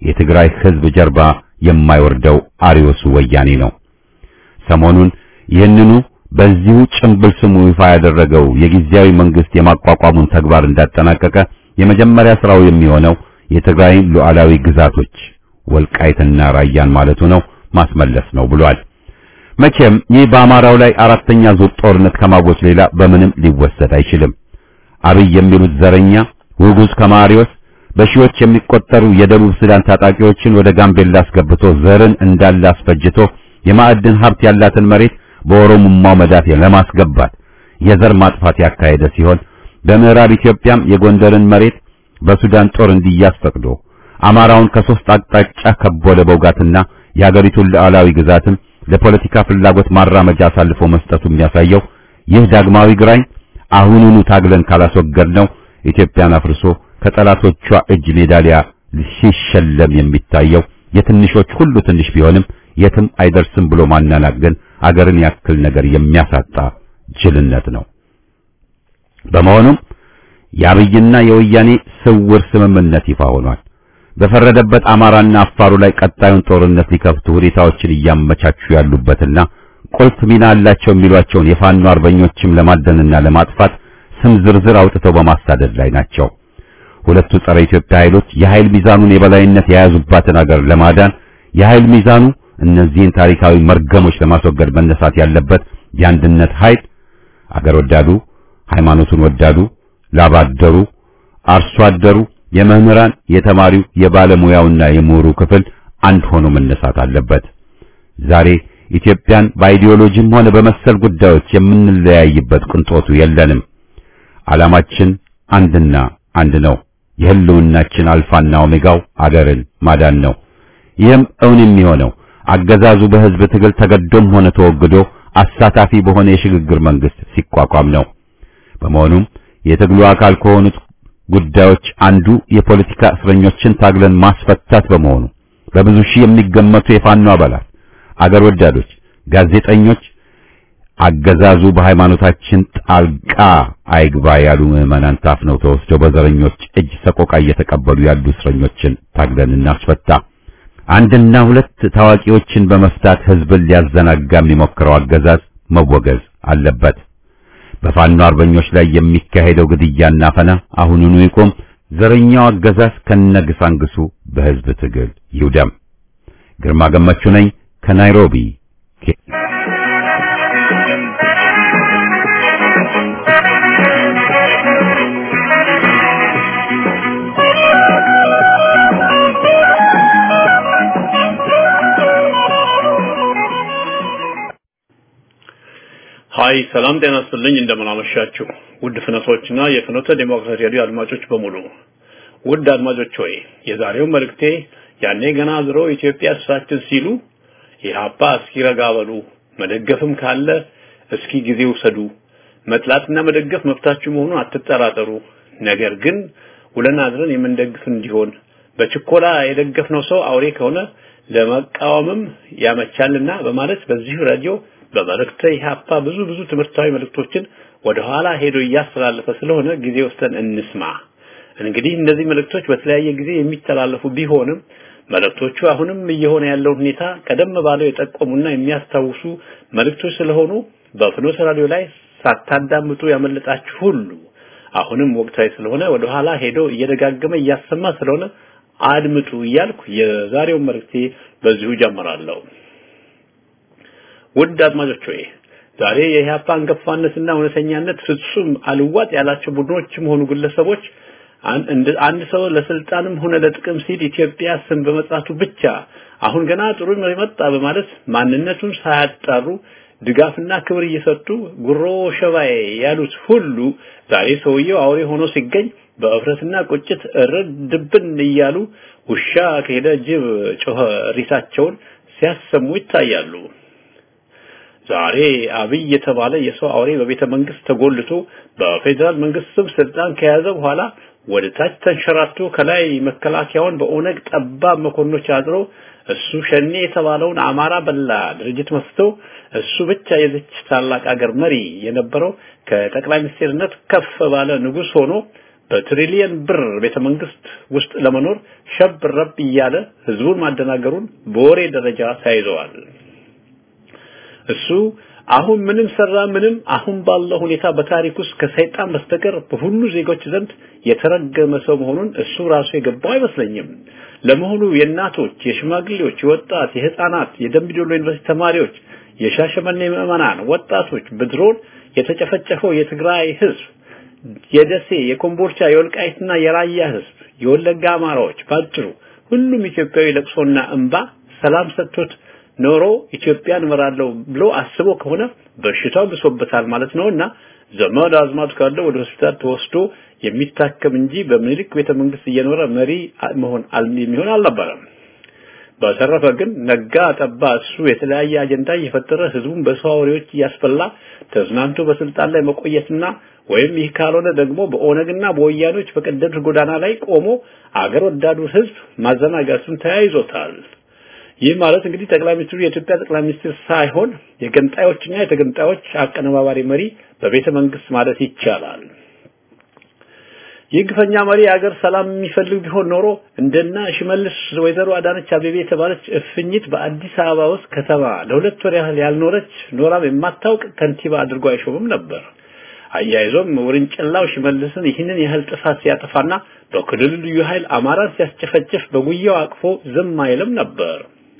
የትግራይ ህዝብ ጀርባ የማይወርደው አሪዮሱ ወያኔ ነው። ሰሞኑን ይህንኑ በዚሁ ጭምብል ስሙ ይፋ ያደረገው የጊዜያዊ መንግስት የማቋቋሙን ተግባር እንዳጠናቀቀ የመጀመሪያ ስራው የሚሆነው የትግራይን ሉዓላዊ ግዛቶች ወልቃይትና ራያን ማለቱ ነው ማስመለስ ነው ብሏል። መቼም ይህ በአማራው ላይ አራተኛ ዙር ጦርነት ከማወጅ ሌላ በምንም ሊወሰድ አይችልም። አብይ የሚሉት ዘረኛ ውጉዝ ከማሪዎስ በሺዎች የሚቆጠሩ የደቡብ ሱዳን ታጣቂዎችን ወደ ጋምቤላ አስገብቶ ዘርን እንዳለ አስፈጅቶ የማዕድን ሀብት ያላትን መሬት በኦሮሞማው መዳፍ ለማስገባት የዘር ማጥፋት ያካሄደ ሲሆን በምዕራብ ኢትዮጵያም የጎንደርን መሬት በሱዳን ጦር እንዲያዝ ፈቅዶ አማራውን ከሶስት አቅጣጫ ከቦ ለመውጋትና የአገሪቱን ሉዓላዊ ግዛትም ለፖለቲካ ፍላጎት ማራመጃ አሳልፎ መስጠቱ የሚያሳየው ይህ ዳግማዊ ግራኝ አሁኑኑ ታግለን ካላስወገድ ነው ኢትዮጵያን አፍርሶ ከጠላቶቿ እጅ ሜዳሊያ ሲሸለም የሚታየው የትንሾች ሁሉ ትንሽ ቢሆንም የትም አይደርስም ብሎ ማናናቅ ግን አገርን ያክል ነገር የሚያሳጣ ጅልነት ነው። በመሆኑም የአብይና የወያኔ ስውር ስምምነት ይፋ ሆኗል። በፈረደበት አማራና አፋሩ ላይ ቀጣዩን ጦርነት ሊከፍቱ ሁኔታዎችን እያመቻቹ ያሉበትና ቁልፍ ሚና አላቸው የሚሏቸውን የፋኖ አርበኞችም ለማደንና ለማጥፋት ስም ዝርዝር አውጥተው በማሳደድ ላይ ናቸው። ሁለቱ ጸረ ኢትዮጵያ ኃይሎች የኃይል ሚዛኑን የበላይነት የያዙባትን አገር ለማዳን የኃይል ሚዛኑ እነዚህን ታሪካዊ መርገሞች ለማስወገድ መነሳት ያለበት የአንድነት ኃይል አገር ወዳዱ፣ ሃይማኖቱን ወዳዱ፣ ላባደሩ፣ አርሶ አደሩ፣ የመምህራን፣ የተማሪው፣ የባለሙያውና የምሁሩ ክፍል አንድ ሆኖ መነሳት አለበት። ዛሬ ኢትዮጵያን በአይዲዮሎጂም ሆነ በመሰል ጉዳዮች የምንለያይበት ቅንጦቱ የለንም። ዓላማችን አንድና አንድ ነው። የህልውናችን አልፋና ኦሜጋው አገርን ማዳን ነው። ይህም እውን የሚሆነው አገዛዙ በህዝብ ትግል ተገዶም ሆነ ተወግዶ አሳታፊ በሆነ የሽግግር መንግስት ሲቋቋም ነው። በመሆኑም የትግሉ አካል ከሆኑት ጉዳዮች አንዱ የፖለቲካ እስረኞችን ታግለን ማስፈታት በመሆኑ በብዙ ሺህ የሚገመቱ የፋኖ አባላት፣ አገር ወዳዶች፣ ጋዜጠኞች አገዛዙ በሃይማኖታችን ጣልቃ አይግባ ያሉ ምዕመናን ታፍነው ተወስደው በዘረኞች እጅ ሰቆቃ እየተቀበሉ ያሉ እስረኞችን ታግለን እናስፈታ። አንድና ሁለት ታዋቂዎችን በመፍታት ህዝብን ሊያዘናጋ የሚሞክረው አገዛዝ መወገዝ አለበት። በፋኖ አርበኞች ላይ የሚካሄደው ግድያና ፈና አሁኑኑ ይቆም። ዘረኛው አገዛዝ ከነግሳንግሱ በህዝብ ትግል ይውደም። ግርማ ገመቹ ነኝ ከናይሮቢ። ሀይ ሰላም ጤና ይስጥልኝ። እንደምን አመሻችሁ ውድ ፍኖቶችና የፍኖተ ዴሞክራሲ ሬዲዮ አድማጮች በሙሉ። ውድ አድማጮች ሆይ የዛሬው መልእክቴ ያኔ ገና ድሮ ኢትዮጵያ እሳችን ሲሉ ኢህአፓ እስኪ ረጋ በሉ፣ መደገፍም ካለ እስኪ ጊዜ ውሰዱ፣ መጥላትና መደገፍ መብታችሁ መሆኑን አትጠራጠሩ። ነገር ግን ውለን አድረን የምንደግፍ እንዲሆን በችኮላ የደገፍነው ሰው አውሬ ከሆነ ለመቃወምም ያመቻልና በማለት በዚህ ራዲዮ በመልእክተ ኢህአፓ ብዙ ብዙ ትምህርታዊ መልእክቶችን ወደ ኋላ ሄዶ እያስተላለፈ ስለሆነ ጊዜ ወስደን እንስማ። እንግዲህ እነዚህ መልእክቶች በተለያየ ጊዜ የሚተላለፉ ቢሆንም መልእክቶቹ አሁንም እየሆነ ያለውን ሁኔታ ቀደም ባለው የጠቆሙና የሚያስታውሱ መልእክቶች ስለሆኑ በፍኖተ ራዲዮ ላይ ሳታዳምጡ ያመለጣችሁ ሁሉ አሁንም ወቅታዊ ስለሆነ ወደ ኋላ ሄዶ እየደጋገመ እያሰማ ስለሆነ አድምጡ እያልኩ የዛሬውን መልእክቴ በዚሁ ጀምራለሁ። ውድ አድማጮች ሆይ ዛሬ የኢህአፓ አንገፋነትና እውነተኛነት ፍጹም አልዋጥ ያላቸው ቡድኖችም ሆኑ ግለሰቦች አንድ ሰው ለስልጣንም ሆነ ለጥቅም ሲል ኢትዮጵያ ስም በመጥራቱ ብቻ አሁን ገና ጥሩ መጣ በማለት ማንነቱን ሳያጣሩ ድጋፍና ክብር እየሰጡ ጉሮ ሸባዬ ያሉት ሁሉ ዛሬ ሰውየው አውሬ ሆኖ ሲገኝ በእፍረትና ቁጭት እርድ ድብን እያሉ ውሻ ከሄደ ጅብ ጮኸ ሪሳቸውን ሲያሰሙ ይታያሉ። ዛሬ አብይ የተባለ የሰው አውሬ በቤተ መንግስት ተጎልቶ በፌዴራል መንግስት ስም ስልጣን ከያዘ በኋላ ወደ ታች ተንሸራቶ ከላይ መከላከያውን በኦነግ ጠባብ መኮንኖች አድሮ እሱ ሸኔ የተባለውን አማራ በላ ድርጅት መስቶ እሱ ብቻ የዚች ታላቅ አገር መሪ የነበረው ከጠቅላይ ሚኒስትርነት ከፍ ባለ ንጉስ ሆኖ በትሪሊየን ብር ቤተ መንግስት ውስጥ ለመኖር ሸብ ረብ እያለ ህዝቡን ማደናገሩን በወሬ ደረጃ ተያይዘዋል። እሱ አሁን ምንም ሰራ ምንም አሁን ባለው ሁኔታ በታሪክ ውስጥ ከሰይጣን በስተቀር በሁሉ ዜጎች ዘንድ የተረገመ ሰው መሆኑን እሱ ራሱ የገባው አይመስለኝም። ለመሆኑ የእናቶች፣ የሽማግሌዎች፣ የወጣት፣ የህፃናት፣ የደምቢዶሎ ዩኒቨርሲቲ ተማሪዎች፣ የሻሸመኔ ምዕመናን ወጣቶች በድሮን የተጨፈጨፈው የትግራይ ህዝብ፣ የደሴ፣ የኮምቦልቻ፣ የወልቃይትና የራያ ህዝብ፣ የወለጋ አማራዎች፣ ባጭሩ ሁሉም ኢትዮጵያዊ ለቅሶና እንባ ሰላም ሰጥቶት ኖሮ ኢትዮጵያን እመራለሁ ብሎ አስቦ ከሆነ በሽታው ብሶበታል ማለት ነውና ዘመድ አዝማድ ካለው ወደ ሆስፒታል ተወስዶ የሚታከም እንጂ በምኒልክ ቤተ መንግስት እየኖረ መሪ መሆን የሚሆን አልነበረም። በተረፈ ግን ነጋ ጠባ እሱ የተለያየ አጀንዳ እየፈጠረ ህዝቡን በሰው አውሬዎች እያስፈላ ተዝናንቶ በስልጣን ላይ መቆየትና ወይም ይህ ካልሆነ ደግሞ በኦነግና በወያኖች በቀደዱት ጎዳና ላይ ቆሞ አገር ወዳዱ ህዝብ ማዘናጋቱን ተያይዞታል። ይህ ማለት እንግዲህ ጠቅላይ ሚኒስትሩ የኢትዮጵያ ጠቅላይ ሚኒስትር ሳይሆን የገንጣዮችና የተገንጣዮች አቀነባባሪ መሪ በቤተ መንግስት ማለት ይቻላል። ይህ ግፈኛ መሪ የሀገር ሰላም የሚፈልግ ቢሆን ኖሮ እንደና ሽመልስ ወይዘሮ አዳነች አቤቤ የተባለች እፍኝት በአዲስ አበባ ውስጥ ከተማ ለሁለት ወር ያህል ያልኖረች ኖራም የማታውቅ ከንቲባ አድርጎ አይሾምም ነበር። አያይዞም ውርንጭላው ሽመልስን ይህንን ያህል ጥፋት ሲያጠፋና በክልሉ ልዩ ኃይል አማራን ሲያስጨፈጭፍ በጉያው አቅፎ ዝም አይልም ነበር።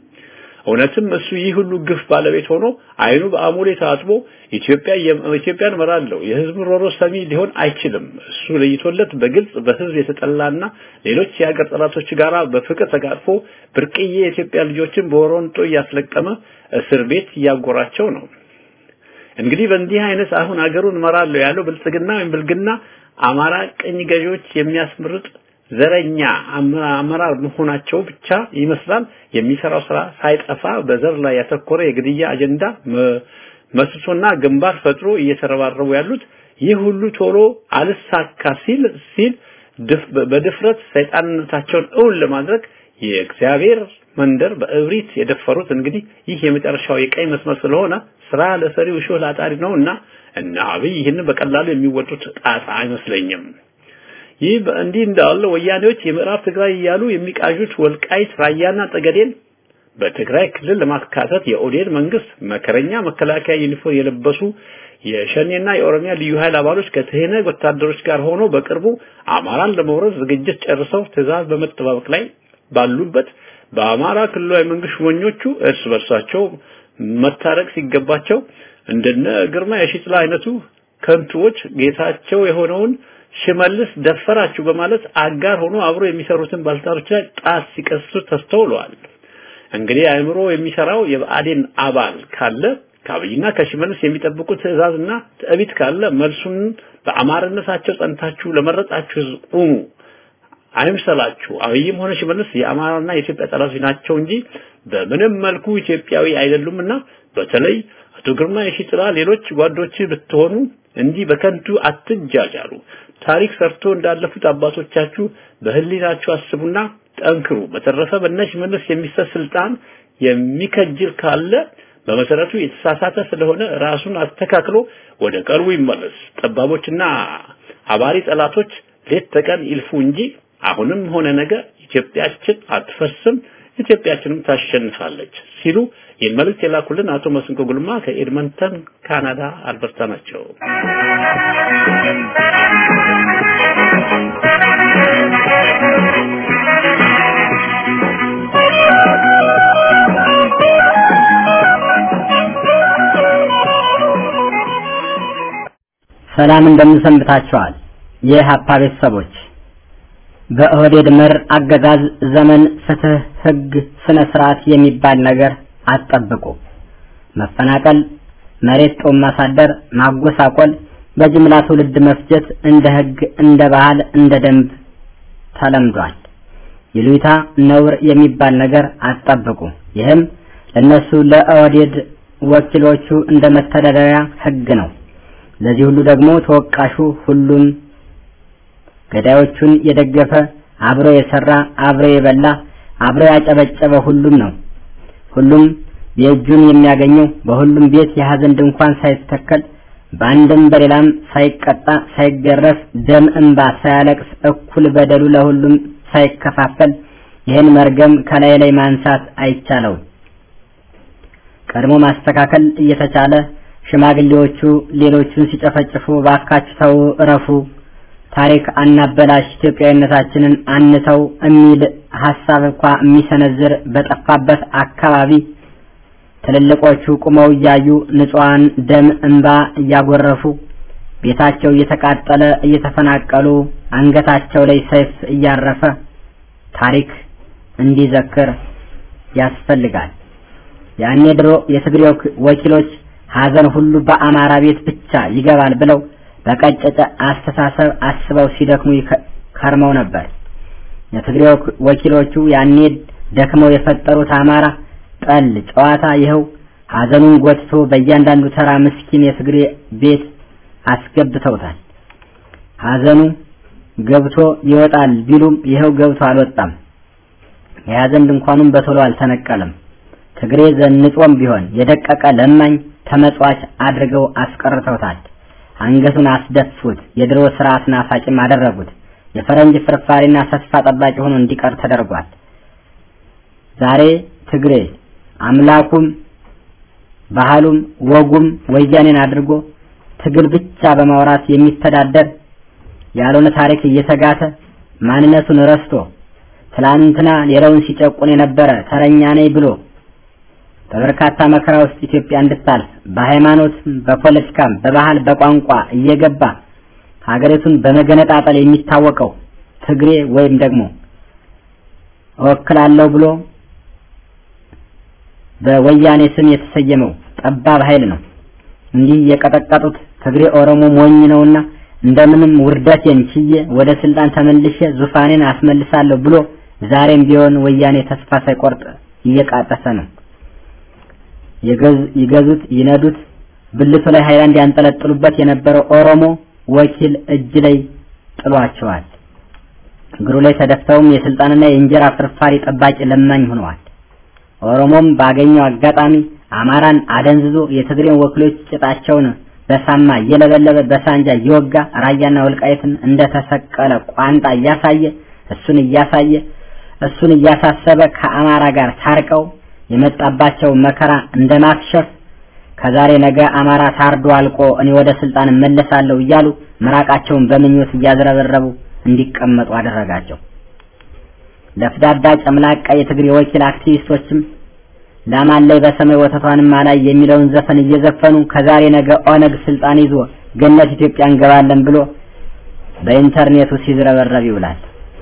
እውነትም እሱ ይህ ሁሉ ግፍ ባለቤት ሆኖ አይኑ በአሞሌ ታጥቦ ኢትዮጵያ ኢትዮጵያን እመራለሁ የህዝብ ሮሮ ሰሚ ሊሆን አይችልም። እሱ ለይቶለት በግልጽ በህዝብ የተጠላና ሌሎች የሀገር ጠላቶች ጋር በፍቅር ተጋጥፎ ብርቅዬ የኢትዮጵያ ልጆችን በወሮንጦ እያስለቀመ እስር ቤት እያጎራቸው ነው። እንግዲህ በእንዲህ አይነት አሁን አገሩን እመራለሁ ያለው ብልጽግና ወይም ብልግና አማራ ቅኝ ገዢዎች የሚያስመርጥ ዘረኛ አመራር መሆናቸው ብቻ ይመስላል የሚሰራው ስራ ሳይጠፋ በዘር ላይ ያተኮረ የግድያ አጀንዳ መስሶና ግንባር ፈጥሮ እየተረባረቡ ያሉት ይህ ሁሉ ቶሎ አልሳካ ሲል ሲል በድፍረት ሰይጣንነታቸውን እውን ለማድረግ የእግዚአብሔር መንደር በእብሪት የደፈሩት እንግዲህ ይህ የመጨረሻው የቀይ መስመር ስለሆነ ስራ ለሰሪው እሾህ ላጣሪ ነውና እና አብይ ይህንን በቀላሉ የሚወጡት ጣጣ አይመስለኝም። ይህ በእንዲህ እንዳለ ወያኔዎች የምዕራብ ትግራይ እያሉ የሚቃዡት ወልቃይት ራያና ጠገዴን በትግራይ ክልል ለማካተት የኦዴድ መንግስት መከረኛ መከላከያ ዩኒፎርም የለበሱ የሸኔና የኦሮሚያ ልዩ ኃይል አባሎች ከትህነግ ወታደሮች ጋር ሆኖ በቅርቡ አማራን ለመውረድ ዝግጅት ጨርሰው ትዕዛዝ በመጠባበቅ ላይ ባሉበት በአማራ ክልላዊ መንግስት ሹመኞቹ እርስ በርሳቸው መታረቅ ሲገባቸው እንደነ ግርማ የሺጥላ አይነቱ ከንቱዎች ጌታቸው የሆነውን ሽመልስ ደፈራችሁ በማለት አጋር ሆኖ አብሮ የሚሰሩትን ባልታሮች ላይ ጣት ሲቀስሩ ተስተውለዋል። እንግዲህ አእምሮ የሚሰራው የብአዴን አባል ካለ ከአብይና ከሽመልስ የሚጠብቁት ትዕዛዝና ትዕቢት ካለ መልሱን በአማርነታቸው ጸንታችሁ ለመረጣችሁ ህዝብ ቁሙ አይምሰላችሁ። አብይም ሆነ ሽመልስ የአማራና የኢትዮጵያ ጠላቶች ናቸው እንጂ በምንም መልኩ ኢትዮጵያዊ አይደሉምና በተለይ አቶ ግርማ የሺጥላ ሌሎች ጓዶች ብትሆኑ እንዲህ በከንቱ አትጃጃሉ። ታሪክ ሰርቶ እንዳለፉት አባቶቻችሁ በህሊናችሁ አስቡና ጠንክሩ። በተረፈ በነሽ መለስ የሚሰጥ ስልጣን የሚከጅል ካለ በመሰረቱ የተሳሳተ ስለሆነ ራሱን አስተካክሎ ወደ ቀልቡ ይመለስ። ጠባቦችና አባሪ ጠላቶች ሌት ተቀን ይልፉ እንጂ አሁንም ሆነ ነገ ኢትዮጵያችን አትፈርስም፣ ኢትዮጵያችንም ታሸንፋለች ሲሉ ይህን መልእክት የላኩልን አቶ መስንቆ ጉልማ ከኤድመንተን ካናዳ አልበርታ ናቸው። ሰላም እንደምንሰንብታችኋል። የሀፓ ቤተሰቦች በኦህዴድ መር አገዛዝ ዘመን ፍትህ፣ ህግ፣ ስነ ስርዓት የሚባል ነገር አትጠብቁ። መፈናቀል፣ መሬት ጦም ማሳደር፣ ማጎሳቆል፣ በጅምላ ትውልድ መፍጀት እንደ ህግ፣ እንደ ባህል፣ እንደ ደንብ ተለምዷል። ይሉኝታ ነውር የሚባል ነገር አትጠብቁ። ይህም ለነሱ ለኦህዴድ ወኪሎቹ እንደ መተዳደሪያ ህግ ነው። ለዚህ ሁሉ ደግሞ ተወቃሹ ሁሉም ገዳዮቹን የደገፈ አብሮ የሰራ አብሮ የበላ አብሮ ያጨበጨበ ሁሉም ነው። ሁሉም የእጁን የሚያገኘው በሁሉም ቤት የሀዘን ድንኳን ሳይተከል በአንድም በሌላም ሳይቀጣ ሳይገረፍ ደም እንባ ሳያለቅስ እኩል በደሉ ለሁሉም ሳይከፋፈል ይህን መርገም ከላይ ላይ ማንሳት አይቻለውም። ቀድሞ ማስተካከል እየተቻለ ሽማግሌዎቹ ሌሎቹን ሲጨፈጭፉ ባካችሁ ተው እረፉ፣ ታሪክ አናበላሽ፣ ኢትዮጵያዊነታችንን አንተው የሚል ሀሳብ እንኳ የሚሰነዝር በጠፋበት አካባቢ ትልልቆቹ ቁመው እያዩ ንጹሐን ደም እንባ እያጎረፉ ቤታቸው እየተቃጠለ እየተፈናቀሉ አንገታቸው ላይ ሰይፍ እያረፈ ታሪክ እንዲዘክር ያስፈልጋል። ያኔ ድሮ የትግሬው ወኪሎች ሀዘን ሁሉ በአማራ ቤት ብቻ ይገባል ብለው በቀጨጨ አስተሳሰብ አስበው ሲደክሙ ከርመው ነበር። የትግሬው ወኪሎቹ ያኔ ደክመው የፈጠሩት አማራ ጠል ጨዋታ ይኸው ሀዘኑን ጎትቶ በእያንዳንዱ ተራ ምስኪን የትግሬ ቤት አስገብተውታል። ሀዘኑ ገብቶ ይወጣል ቢሉም ይኸው ገብቶ አልወጣም። የሀዘን ድንኳኑም በቶሎ አልተነቀለም። ትግሬ ዘንጦም ቢሆን የደቀቀ ለማኝ ተመጽዋች አድርገው አስቀርተውታል። አንገቱን አስደፉት። የድሮ ስርዓት ናፋቂም አደረጉት። የፈረንጅ ፍርፋሪና ተስፋ ጠባቂ ሆኖ እንዲቀር ተደርጓል። ዛሬ ትግሬ አምላኩም ባህሉም ወጉም ወያኔን አድርጎ ትግል ብቻ በማውራት የሚተዳደር ያልሆነ ታሪክ እየተጋተ ማንነቱን ረስቶ ትላንትና ሌላውን ሲጨቁን የነበረ ተረኛ ነኝ ብሎ በበርካታ መከራ ውስጥ ኢትዮጵያ እንድታልፍ በሃይማኖትም በፖለቲካም በባህል በቋንቋ እየገባ ሀገሪቱን በመገነጣጠል የሚታወቀው ትግሬ ወይም ደግሞ እወክላለሁ ብሎ በወያኔ ስም የተሰየመው ጠባብ ኃይል ነው። እንዲህ የቀጠቀጡት ትግሬ ኦሮሞ ሞኝ ነውና እንደምንም ውርደቴን ችዬ ወደ ስልጣን ተመልሼ ዙፋኔን አስመልሳለሁ ብሎ ዛሬም ቢሆን ወያኔ ተስፋ ሳይቆርጥ እየቃጠሰ ነው። ይገዙት ይነዱት ብልቱ ላይ ሃይላንድ ያንጠለጥሉበት የነበረው ኦሮሞ ወኪል እጅ ላይ ጥሏቸዋል። እግሩ ላይ ተደፍተውም የስልጣንና የእንጀራ ፍርፋሪ ጠባቂ ለማኝ ሆነዋል። ኦሮሞም ባገኘው አጋጣሚ አማራን አደንዝዞ የትግሬን ወኪሎች ጭጣቸውን በሳማ እየለበለበ በሳንጃ እየወጋ ራያና ወልቃይትን እንደተሰቀለ ቋንጣ እያሳየ እሱን እያሳየ እሱን እያሳሰበ ከአማራ ጋር ታርቀው የመጣባቸው መከራ እንደማክሸፍ ከዛሬ ነገ አማራ ታርዶ አልቆ እኔ ወደ ስልጣን እመለሳለሁ እያሉ ምራቃቸውን በምኞት እያዝረበረቡ እንዲቀመጡ አደረጋቸው። ለፍዳዳ ጨምላቃ የትግሬ ወኪል አክቲቪስቶችም ላማን ላይ በሰማይ ወተቷንም አላይ የሚለውን ዘፈን እየዘፈኑ ከዛሬ ነገ ኦነግ ስልጣን ይዞ ገነት ኢትዮጵያ እንገባለን ብሎ በኢንተርኔቱ ሲዝረበረብ ይውላል።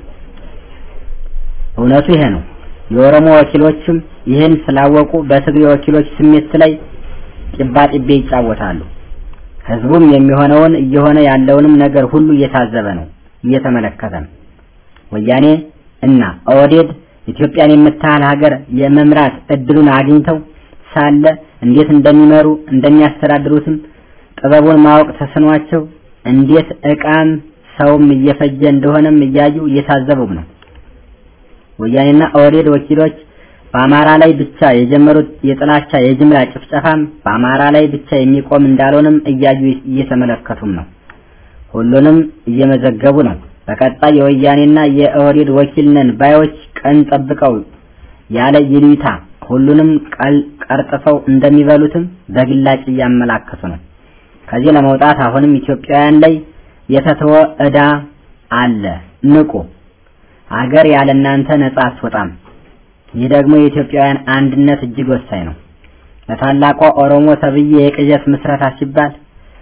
እውነቱ ይሄ ነው። የኦሮሞ ወኪሎችም ይህን ስላወቁ በትግሬ ወኪሎች ስሜት ላይ ጭባጭቤ ይጫወታሉ። ህዝቡም የሚሆነውን እየሆነ ያለውንም ነገር ሁሉ እየታዘበ ነው፣ እየተመለከተ ነው። ወያኔ እና ኦህዴድ ኢትዮጵያን የምታህል ሀገር የመምራት እድሉን አግኝተው ሳለ እንዴት እንደሚመሩ እንደሚያስተዳድሩትም ጥበቡን ማወቅ ተስኗቸው እንዴት ዕቃም ሰውም እየፈጀ እንደሆነም እያዩ እየታዘቡም ነው። ወያኔና ኦህዴድ ወኪሎች በአማራ ላይ ብቻ የጀመሩት የጥላቻ የጅምላ ጭፍጨፋም በአማራ ላይ ብቻ የሚቆም እንዳልሆነም እያዩ እየተመለከቱም ነው። ሁሉንም እየመዘገቡ ነው። በቀጣይ የወያኔና የኦህዴድ ወኪል ነን ባዮች ቀን ጠብቀው ያለ ይሉኝታ ሁሉንም ቀርጥፈው እንደሚበሉትም በግላጭ እያመላከቱ ነው። ከዚህ ለመውጣት አሁንም ኢትዮጵያውያን ላይ የተተወ ዕዳ አለ። ንቁ! አገር ያለ እናንተ ነጻ አትወጣም። ይህ ደግሞ የኢትዮጵያውያን አንድነት እጅግ ወሳኝ ነው። ለታላቋ ኦሮሞ ተብዬ የቅዠት ምስረታ ሲባል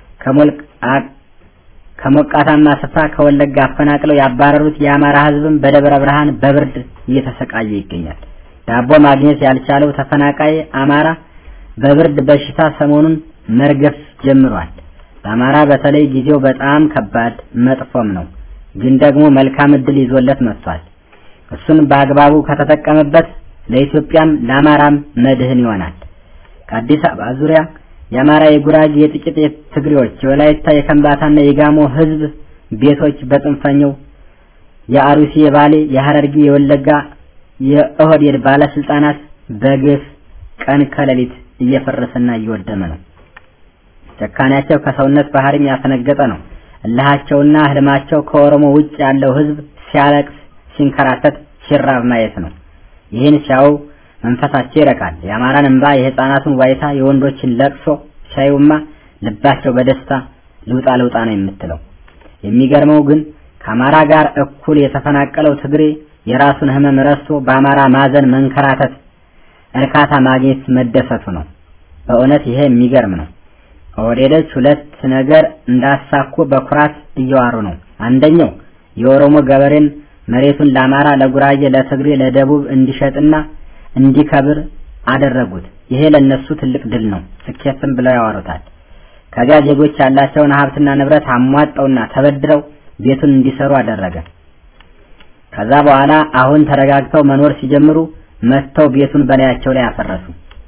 ከሞቃታማ ስፍራ ከወለጋ አፈናቅለው ያባረሩት የአማራ ሕዝብም በደብረ ብርሃን በብርድ እየተሰቃየ ይገኛል። ዳቦ ማግኘት ያልቻለው ተፈናቃይ አማራ በብርድ በሽታ ሰሞኑን መርገፍ ጀምሯል። ለአማራ በተለይ ጊዜው በጣም ከባድ መጥፎም ነው፣ ግን ደግሞ መልካም እድል ይዞለት መጥቷል። እሱን በአግባቡ ከተጠቀመበት ለኢትዮጵያም ለአማራም መድህን ይሆናል። ከአዲስ አበባ ዙሪያ የአማራ፣ የጉራጌ፣ የጥቂት የትግሬዎች፣ የወላይታ፣ የከምባታና የጋሞ ህዝብ ቤቶች በጽንፈኛው የአሩሲ፣ የባሌ፣ የሐረርጌ፣ የወለጋ የኦህዴድ ባለስልጣናት በግፍ ቀን ከሌሊት እየፈረሰና እየወደመ ነው። ጭካኔያቸው ከሰውነት ባህሪም ያፈነገጠ ነው። እልሃቸውና ህልማቸው ከኦሮሞ ውጭ ያለው ህዝብ ሲያለቅስ፣ ሲንከራተት፣ ሲራብ ማየት ነው። ይህን ሲያዩ መንፈሳቸው ይረካል። የአማራን እንባ፣ የህፃናቱን ዋይታ፣ የወንዶችን ለቅሶ ሲያዩማ ልባቸው በደስታ ልውጣ ልውጣ ነው የምትለው። የሚገርመው ግን ከአማራ ጋር እኩል የተፈናቀለው ትግሬ የራሱን ህመም ረስቶ በአማራ ማዘን መንከራተት እርካታ ማግኘት መደሰቱ ነው። በእውነት ይሄ የሚገርም ነው። ኦህዴዶች ሁለት ነገር እንዳሳኩ በኩራት እየዋሩ ነው። አንደኛው የኦሮሞ ገበሬን መሬቱን ለአማራ፣ ለጉራጌ፣ ለትግሬ፣ ለደቡብ እንዲሸጥና እንዲከብር አደረጉት። ይሄ ለነሱ ትልቅ ድል ነው፣ ስኬትም ብለው ያወሩታል። ከዚያ ዜጎች ያላቸውን ሀብትና ንብረት አሟጠውና ተበድረው ቤቱን እንዲሰሩ አደረገ። ከዛ በኋላ አሁን ተረጋግተው መኖር ሲጀምሩ መጥተው ቤቱን በላያቸው ላይ አፈረሱ።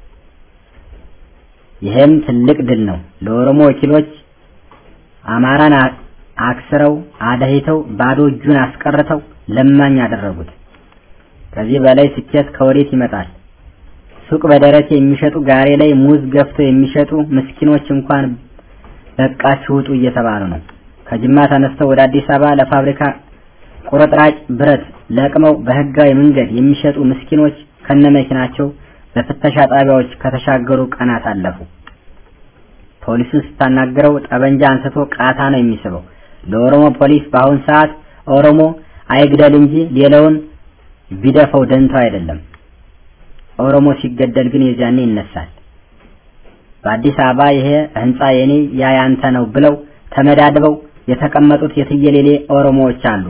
ይህም ትልቅ ድል ነው። ለኦሮሞ ወኪሎች አማራን አክስረው አደህተው ባዶ እጁን አስቀርተው ለማኝ አደረጉት። ከዚህ በላይ ስኬት ከወዴት ይመጣል? ሱቅ በደረቴ የሚሸጡ ጋሬ ላይ ሙዝ ገፍተው የሚሸጡ ምስኪኖች እንኳን በቃችሁ ውጡ እየተባሉ ነው። ከጅማ ተነስተው ወደ አዲስ አበባ ለፋብሪካ ቁርጥራጭ ብረት ለቅመው በህጋዊ መንገድ የሚሸጡ ምስኪኖች ከነመኪናቸው በፍተሻ ጣቢያዎች ከተሻገሩ ቀናት አለፉ። ፖሊሱን ስታናግረው ጠበንጃ አንስቶ ቃታ ነው የሚስበው። ለኦሮሞ ፖሊስ በአሁን ሰዓት ኦሮሞ አይግደል እንጂ ሌላውን ቢደፈው ደንተው አይደለም። ኦሮሞ ሲገደል ግን የዚያኔ ይነሳል። በአዲስ አበባ ይሄ ህንጻ የኔ ያ ያንተ ነው ብለው ተመዳድበው የተቀመጡት የትየሌሌ ኦሮሞዎች አሉ።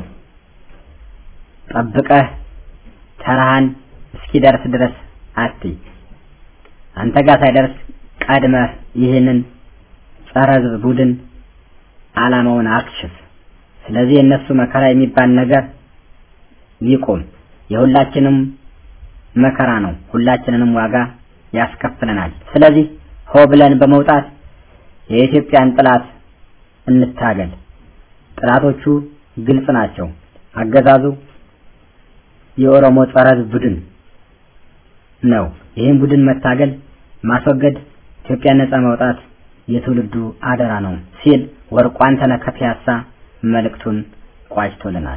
ጠብቀህ ተራህን እስኪደርስ ድረስ አትይ። አንተ ጋር ሳይደርስ ቀድመህ ይህንን ጸረ ህዝብ ቡድን ዓላማውን አክሽፍ። ስለዚህ የእነሱ መከራ የሚባል ነገር ይቁም። የሁላችንም መከራ ነው። ሁላችንንም ዋጋ ያስከፍለናል። ስለዚህ ሆ ብለን በመውጣት የኢትዮጵያን ጥላት እንታገል። ጥላቶቹ ግልጽ ናቸው። አገዛዙ የኦሮሞ ጸረ ህዝብ ቡድን ነው። ይህን ቡድን መታገል፣ ማስወገድ፣ ኢትዮጵያን ነጻ ማውጣት የትውልዱ አደራ ነው ሲል ወርቋን ተነከ ፒያሳ መልእክቱን ቋጭቶልናል።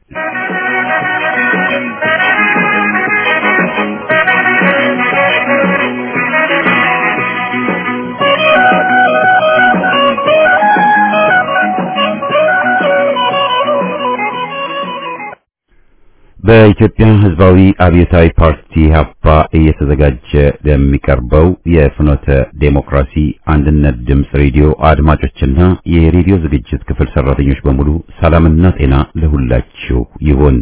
በኢትዮጵያ ሕዝባዊ አብዮታዊ ፓርቲ ሀፓ እየተዘጋጀ ለሚቀርበው የፍኖተ ዴሞክራሲ አንድነት ድምፅ ሬዲዮ አድማጮችና የሬዲዮ ዝግጅት ክፍል ሰራተኞች በሙሉ ሰላምና ጤና ለሁላችሁ ይሁን።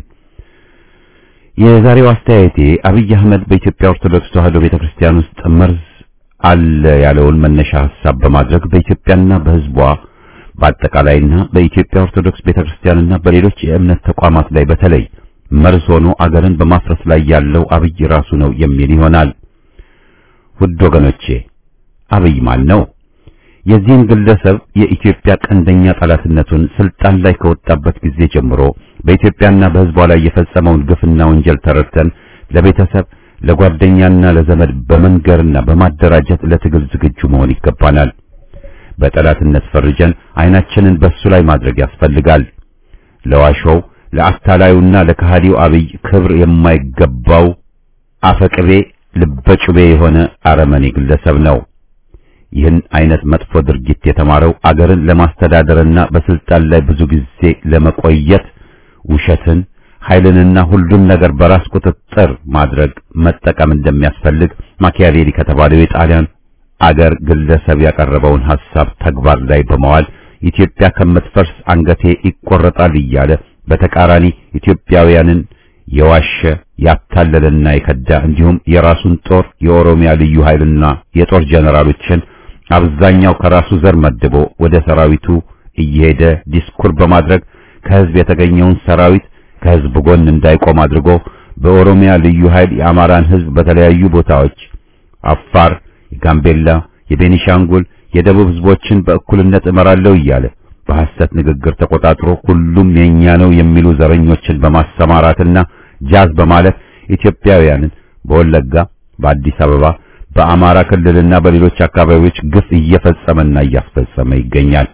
የዛሬው አስተያየቴ አብይ አህመድ በኢትዮጵያ ኦርቶዶክስ ተዋሕዶ ቤተክርስቲያን ውስጥ መርዝ አለ ያለውን መነሻ ሐሳብ በማድረግ በኢትዮጵያና በሕዝቧ በአጠቃላይና በኢትዮጵያ ኦርቶዶክስ ቤተክርስቲያንና በሌሎች የእምነት ተቋማት ላይ በተለይ መርዝ ሆኖ አገርን በማፍረስ ላይ ያለው አብይ ራሱ ነው የሚል ይሆናል። ውድ ወገኖቼ አብይ ማን ነው? የዚህን ግለሰብ የኢትዮጵያ ቀንደኛ ጠላትነቱን ስልጣን ላይ ከወጣበት ጊዜ ጀምሮ በኢትዮጵያና በሕዝቧ ላይ የፈጸመውን ግፍና ወንጀል ተረድተን ለቤተሰብ ለጓደኛና ለዘመድ በመንገርና በማደራጀት ለትግል ዝግጁ መሆን ይገባናል። በጠላትነት ፈርጀን አይናችንን በሱ ላይ ማድረግ ያስፈልጋል። ለዋሾው ለአታላዩና ለከሃዲው አብይ ክብር የማይገባው አፈቅቤ ልበጩቤ የሆነ አረመኔ ግለሰብ ነው። ይህን አይነት መጥፎ ድርጊት የተማረው አገርን ለማስተዳደርና በስልጣን ላይ ብዙ ጊዜ ለመቆየት ውሸትን፣ ኃይልንና ሁሉን ነገር በራስ ቁጥጥር ማድረግ መጠቀም እንደሚያስፈልግ ማኪያቬሊ ከተባለው የጣሊያን አገር ግለሰብ ያቀረበውን ሐሳብ ተግባር ላይ በመዋል ኢትዮጵያ ከምትፈርስ አንገቴ ይቆረጣል እያለ በተቃራኒ ኢትዮጵያውያንን የዋሸ ያታለለና የከዳ እንዲሁም የራሱን ጦር የኦሮሚያ ልዩ ኃይልና የጦር ጀነራሎችን አብዛኛው ከራሱ ዘር መድቦ ወደ ሰራዊቱ እየሄደ ዲስኩር በማድረግ ከህዝብ የተገኘውን ሰራዊት ከህዝብ ጎን እንዳይቆም አድርጎ በኦሮሚያ ልዩ ኃይል የአማራን ህዝብ በተለያዩ ቦታዎች አፋር፣ የጋምቤላ፣ የቤኒሻንጉል፣ የደቡብ ህዝቦችን በእኩልነት እመራለሁ እያለ በሐሰት ንግግር ተቆጣጥሮ ሁሉም የኛ ነው የሚሉ ዘረኞችን በማሰማራትና ጃዝ በማለት ኢትዮጵያውያንን በወለጋ፣ በአዲስ አበባ፣ በአማራ ክልልና በሌሎች አካባቢዎች ግፍ እየፈጸመና እያስፈጸመ ይገኛል።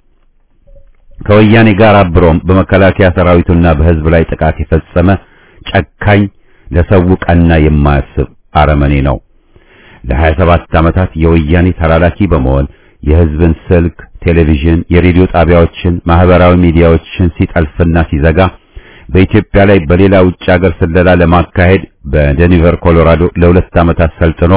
ከወያኔ ጋር አብሮም በመከላከያ ሰራዊቱና በህዝብ ላይ ጥቃት የፈጸመ ጨካኝ ለሰው ቀና የማያስብ አረመኔ ነው። ለ27 ዓመታት የወያኔ ተላላኪ በመሆን የህዝብን ስልክ፣ ቴሌቪዥን፣ የሬዲዮ ጣቢያዎችን፣ ማህበራዊ ሚዲያዎችን ሲጠልፍና ሲዘጋ በኢትዮጵያ ላይ በሌላ ውጭ ሀገር ስለላ ለማካሄድ በዴኒቨር ኮሎራዶ ለሁለት ዓመታት ሰልጥኖ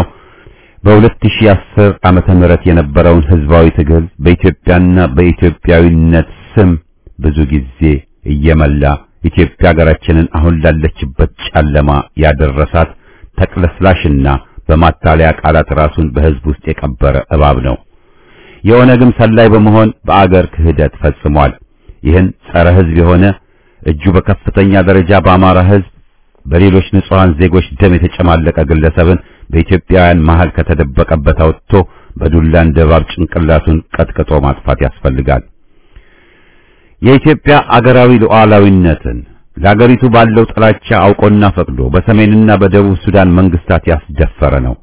በ2010 ዓመተ ምህረት የነበረውን ህዝባዊ ትግል በኢትዮጵያና በኢትዮጵያዊነት ስም ብዙ ጊዜ እየመላ ኢትዮጵያ ሀገራችንን አሁን ላለችበት ጨለማ ያደረሳት ተቅለስላሽና በማታለያ ቃላት ራሱን በህዝብ ውስጥ የቀበረ እባብ ነው። የኦነግም ሰላይ በመሆን በአገር ክህደት ፈጽሟል። ይህን ጸረ ህዝብ የሆነ እጁ በከፍተኛ ደረጃ በአማራ ህዝብ በሌሎች ንጹሃን ዜጎች ደም የተጨማለቀ ግለሰብን በኢትዮጵያውያን መሃል ከተደበቀበት አውጥቶ በዱላ እንደ እባብ ጭንቅላቱን ቀጥቅጦ ማጥፋት ያስፈልጋል። የኢትዮጵያ አገራዊ ሉዓላዊነትን ለአገሪቱ ባለው ጥላቻ አውቆና ፈቅዶ በሰሜንና በደቡብ ሱዳን መንግስታት ያስደፈረ ነው።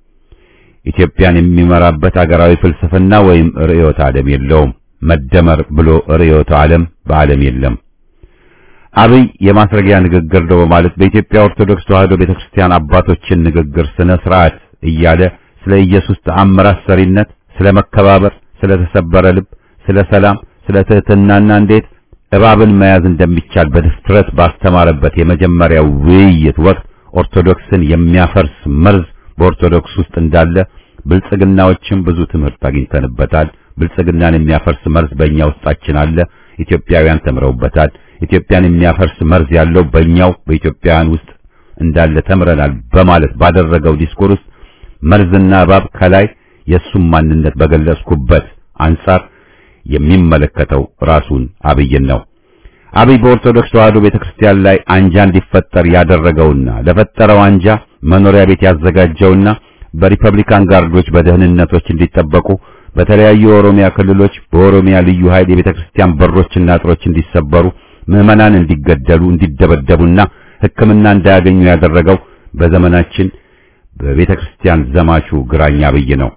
ኢትዮጵያን የሚመራበት አገራዊ ፍልስፍና ወይም ርዕዮተ ዓለም የለውም። መደመር ብሎ ርዕዮተ ዓለም በዓለም የለም። አብይ የማስረጊያ ንግግር ነው በማለት በኢትዮጵያ ኦርቶዶክስ ተዋሕዶ ቤተክርስቲያን አባቶችን ንግግር ስነ ስርዓት እያለ ስለ ኢየሱስ ተአምራት ሰሪነት፣ ስለ መከባበር፣ ስለ ተሰበረ ልብ፣ ስለ ሰላም፣ ስለ ትህትናና እንዴት እባብን መያዝ እንደሚቻል በድፍረት ባስተማረበት የመጀመሪያው ውይይት ወቅት ኦርቶዶክስን የሚያፈርስ መርዝ በኦርቶዶክስ ውስጥ እንዳለ ብልጽግናዎችም ብዙ ትምህርት አግኝተንበታል። ብልጽግናን የሚያፈርስ መርዝ በእኛ ውስጣችን አለ። ኢትዮጵያውያን ተምረውበታል። ኢትዮጵያን የሚያፈርስ መርዝ ያለው በእኛው በኢትዮጵያውያን ውስጥ እንዳለ ተምረናል በማለት ባደረገው ዲስኮር ውስጥ መርዝና እባብ ከላይ የእሱም ማንነት በገለጽኩበት አንጻር የሚመለከተው ራሱን አብይን ነው። አብይ በኦርቶዶክስ ተዋሕዶ ቤተክርስቲያን ላይ አንጃ እንዲፈጠር ያደረገውና ለፈጠረው አንጃ መኖሪያ ቤት ያዘጋጀውና በሪፐብሊካን ጋርዶች በደህንነቶች እንዲጠበቁ በተለያዩ የኦሮሚያ ክልሎች በኦሮሚያ ልዩ ኃይል የቤተክርስቲያን በሮችና አጥሮች እንዲሰበሩ ምዕመናን እንዲገደሉ እንዲደበደቡና ሕክምና እንዳያገኙ ያደረገው በዘመናችን በቤተክርስቲያን ዘማቹ ግራኝ አብይ ነው።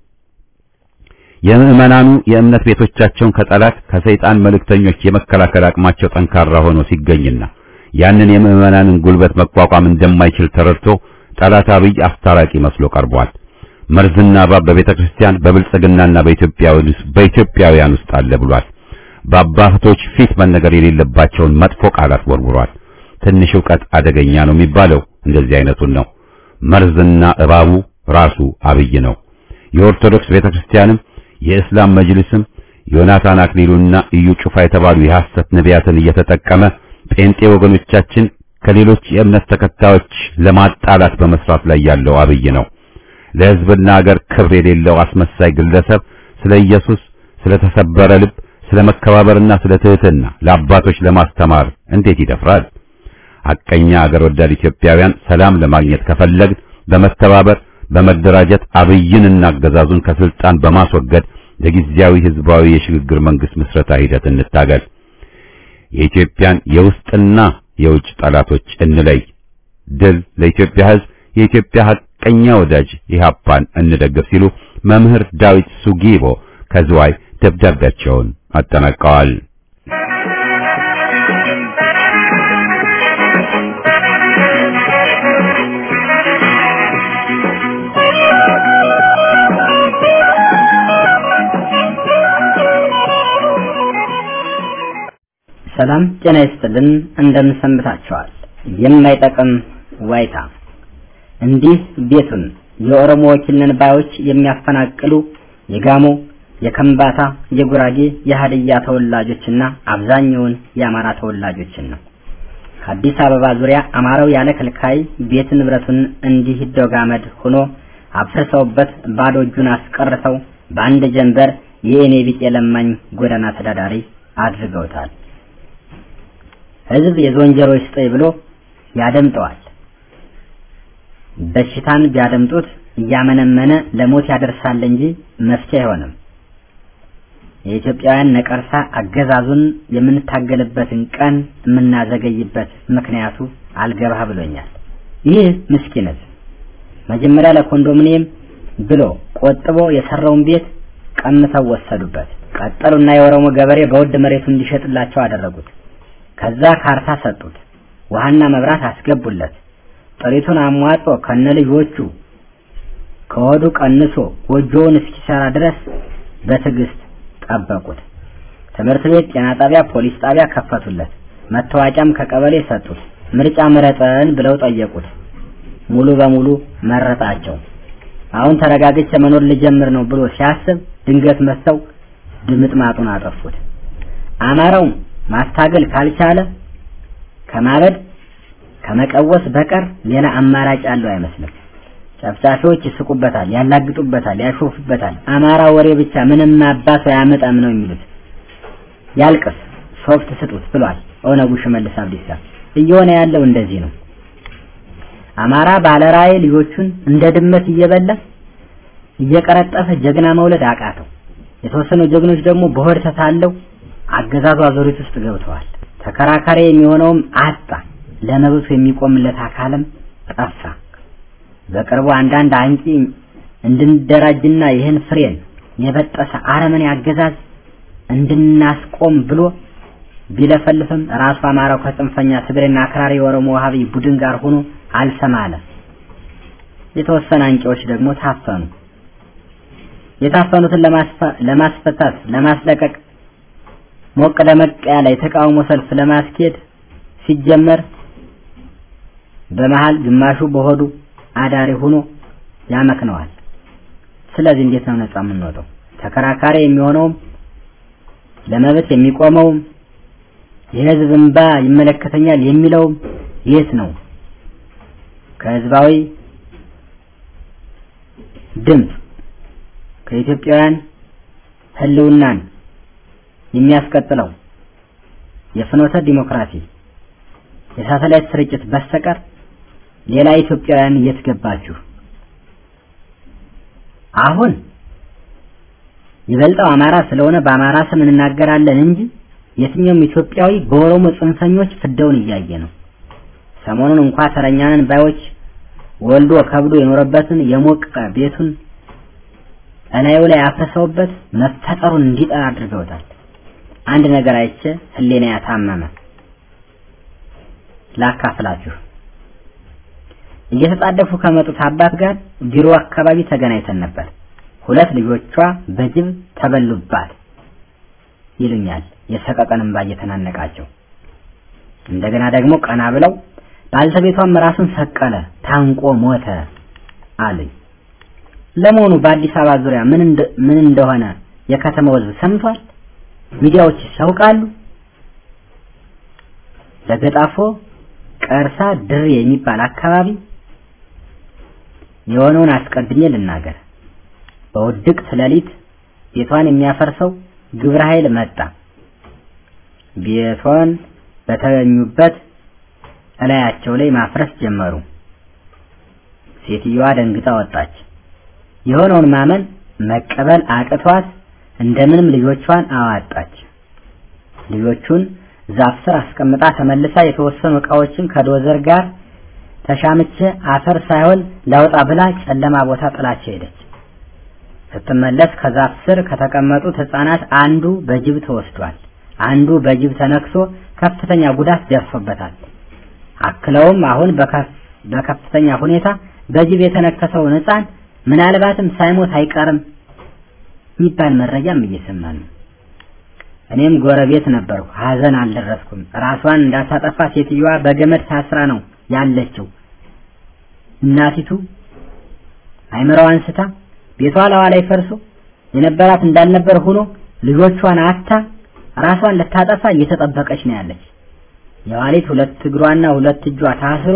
የምዕመናኑ የእምነት ቤቶቻቸውን ከጠላት ከሰይጣን መልእክተኞች የመከላከል አቅማቸው ጠንካራ ሆኖ ሲገኝና ያንን የምዕመናንን ጉልበት መቋቋም እንደማይችል ተረድቶ ጠላት አብይ አስታራቂ መስሎ ቀርቧል። መርዝና እባብ በቤተክርስቲያን በብልጽግናና በኢትዮጵያውያን ውስጥ አለ ብሏል። በአባቶች ፊት መነገር የሌለባቸውን መጥፎ ቃላት ወርውሯል። ትንሽ ዕውቀት አደገኛ ነው የሚባለው እንደዚህ አይነቱን ነው። መርዝና እባቡ ራሱ አብይ ነው። የኦርቶዶክስ ቤተክርስቲያንም የእስላም መጅልስም ዮናታን አክሊሉና እዩ ጩፋ የተባሉ የሐሰት ነቢያትን እየተጠቀመ ጴንጤ ወገኖቻችን ከሌሎች የእምነት ተከታዮች ለማጣላት በመስራት ላይ ያለው አብይ ነው። ለሕዝብና አገር ክብር የሌለው አስመሳይ ግለሰብ ስለ ኢየሱስ፣ ስለ ተሰበረ ልብ፣ ስለ መከባበርና ስለ ትህትና ለአባቶች ለማስተማር እንዴት ይደፍራል? ሐቀኛ አገር ወዳድ ኢትዮጵያውያን ሰላም ለማግኘት ከፈለግ በመተባበር በመደራጀት አብይንና አገዛዙን ከስልጣን በማስወገድ ለጊዜያዊ ህዝባዊ የሽግግር መንግስት ምስረታ ሂደት እንታገል። የኢትዮጵያን የውስጥና የውጭ ጠላቶች እንለይ። ድል ለኢትዮጵያ ህዝብ፣ የኢትዮጵያ ሐቀኛ ወዳጅ ኢህአፓን እንደግፍ ሲሉ መምህር ዳዊት ሱጊቦ ከዝዋይ ደብዳቤያቸውን አጠናቀዋል። ሰላም ጤና ይስጥልን። እንደምን ሰንብታችኋል? የማይጠቅም ዋይታ እንዲህ ቤቱን የኦሮሞ ወኪል ነን ባዮች የሚያፈናቅሉ የጋሞ፣ የከምባታ፣ የጉራጌ፣ የሀድያ ተወላጆችና አብዛኛውን የአማራ ተወላጆችን ነው። ከአዲስ አበባ ዙሪያ አማራው ያለ ከልካይ ቤት ንብረቱን እንዲህ ዶጋመድ ሆኖ አፍርሰውበት ባዶ እጁን አስቀርተው በአንድ ጀንበር የእኔ ቢጤ ለማኝ ጎዳና ተዳዳሪ አድርገውታል። ህዝብ የዝንጀሮ ይስጠኝ ብሎ ያደምጠዋል። በሽታን ቢያደምጡት እያመነመነ ለሞት ያደርሳል እንጂ መፍትሄ አይሆንም። የኢትዮጵያውያን ነቀርሳ አገዛዙን የምንታገልበትን ቀን የምናዘገይበት ምክንያቱ አልገባህ ብሎኛል። ይህ ምስኪነት መጀመሪያ ለኮንዶሚኒየም ብሎ ቆጥቦ የሰራውን ቤት ቀምተው ወሰዱበት። ቀጠሉና የኦሮሞ ገበሬ በውድ መሬቱን እንዲሸጥላቸው አደረጉት። ከዛ ካርታ ሰጡት። ውሃና መብራት አስገቡለት። ጥሪቱን አሟጦ ከነ ልጆቹ ከሆዱ ቀንሶ ጎጆውን እስኪሰራ ድረስ በትዕግስት ጠበቁት። ትምህርት ቤት፣ ጤና ጣቢያ፣ ፖሊስ ጣቢያ ከፈቱለት። መታወቂያም ከቀበሌ ሰጡት። ምርጫ ምረጠን ብለው ጠየቁት። ሙሉ በሙሉ መረጣቸው። አሁን ተረጋግቼ መኖር ልጀምር ነው ብሎ ሲያስብ ድንገት መጥተው ድምጥማጡን አጠፉት። አማራው ማስታገል ካልቻለ ከማበድ ከመቀወስ በቀር ሌላ አማራጭ ያለው አይመስልም። ጨፍጫፊዎች ይስቁበታል፣ ያላግጡበታል፣ ያሾፉበታል። አማራ ወሬ ብቻ ምንም አባቱ አያመጣም ነው የሚሉት። ያልቅስ ሶፍት ስጡት ብሏል ኦነጉ ሽመልስ አብዲሳ። እየሆነ ያለው እንደዚህ ነው። አማራ ባለራዕይ ልጆቹን እንደ ድመት እየበላ እየቀረጠፈ ጀግና መውለድ አቃተው። የተወሰኑ ጀግኖች ደግሞ በሆድ ተታለው አገዛዙ አዙሪት ውስጥ ገብተዋል። ተከራካሪ የሚሆነውም አጣ። ለመብቱ የሚቆምለት አካልም ጠፋ። በቅርቡ አንዳንድ አንቂ እንድንደራጅና ይህን ፍሬን የበጠሰ አረመኔ አገዛዝ እንድናስቆም ብሎ ቢለፈልፍም ራሱ አማራው ከጽንፈኛ ትግሬና አክራሪ የኦሮሞ ዋሃቢ ቡድን ጋር ሆኖ አልሰማ አለ። የተወሰነ አንቂዎች ደግሞ ታፈኑ። የታፈኑትን ለማስፈታት ለማስለቀቅ ሞቅ ደመቅ ያለ የተቃውሞ ሰልፍ ለማስኬድ ሲጀመር በመሃል ግማሹ በሆዱ አዳሪ ሆኖ ያመክነዋል። ስለዚህ እንዴት ነው ነፃ የምንወጣው? ተከራካሪ የሚሆነውም ለመብት የሚቆመውም የህዝብ እንባ ይመለከተኛል የሚለውም የት ነው? ከህዝባዊ ድምፅ ከኢትዮጵያውያን ህልውናን የሚያስቀጥለው የፍኖተ ዲሞክራሲ የሳተላይት ስርጭት በስተቀር ሌላ ኢትዮጵያውያን የት ገባችሁ? አሁን ይበልጠው አማራ ስለሆነ በአማራ ስም እንናገራለን እንጂ የትኛውም ኢትዮጵያዊ በኦሮሞ ጽንፈኞች ፍዳውን እያየ ነው። ሰሞኑን እንኳ ተረኛንን ባዮች ወልዶ ከብዶ የኖረበትን የሞቀ ቤቱን እላዩ ላይ አፍርሰውበት መፈጠሩን እንዲጠራ አድርገውታል። አንድ ነገር አይቼ ህሌና ያታመመ ላካፍላችሁ። እየተጣደፉ ከመጡት አባት ጋር ቢሮ አካባቢ ተገናኝተን ነበር። ሁለት ልጆቿ በጅብ ተበሉባት ይሉኛል የሰቀቀን እንባ እየተናነቃቸው። እንደገና ደግሞ ቀና ብለው ባልተቤቷም ራሱን ሰቀለ፣ ታንቆ ሞተ አሉኝ። ለመሆኑ በአዲስ አበባ ዙሪያ ምን ምን እንደሆነ የከተማው ህዝብ ሰምቷል? ሚዲያዎች ያውቃሉ? ለገጣፎ ቀርሳ ድሬ የሚባል አካባቢ የሆነውን አስቀድሜ ልናገር። በውድቅት ሌሊት ቤቷን የሚያፈርሰው ግብረ ኃይል መጣ። ቤቷን በተኙበት እላያቸው ላይ ማፍረስ ጀመሩ። ሴትዮዋ ደንግጣ ወጣች። የሆነውን ማመን መቀበል አቅቷት እንደምንም ልጆቿን አዋጣች። ልጆቹን ዛፍ ስር አስቀምጣ ተመልሳ የተወሰኑ እቃዎችን ከዶዘር ጋር ተሻምቼ አፈር ሳይሆን ላውጣ ብላ ጨለማ ቦታ ጥላቸው ሄደች። ስትመለስ ከዛፍ ስር ከተቀመጡት ህፃናት አንዱ በጅብ ተወስዷል። አንዱ በጅብ ተነክሶ ከፍተኛ ጉዳት ደርሶበታል። አክለውም አሁን በከፍተኛ ሁኔታ በጅብ የተነከሰውን ህፃን ምናልባትም ሳይሞት አይቀርም የሚባል መረጃም እየሰማን ነው። እኔም ጎረቤት ነበርኩ። ሀዘን አልደረስኩም። ራሷን እንዳታጠፋ ሴትዮዋ በገመድ ታስራ ነው ያለችው። እናቲቱ አይምሮዋን ስታ ቤቷ ለዋ ላይ ፈርሶ የነበራት እንዳልነበር ሆኖ ልጆቿን አታ ራሷን ልታጠፋ እየተጠበቀች ነው ያለች። የዋሊት ሁለት እግሯና ሁለት እጇ ታስሮ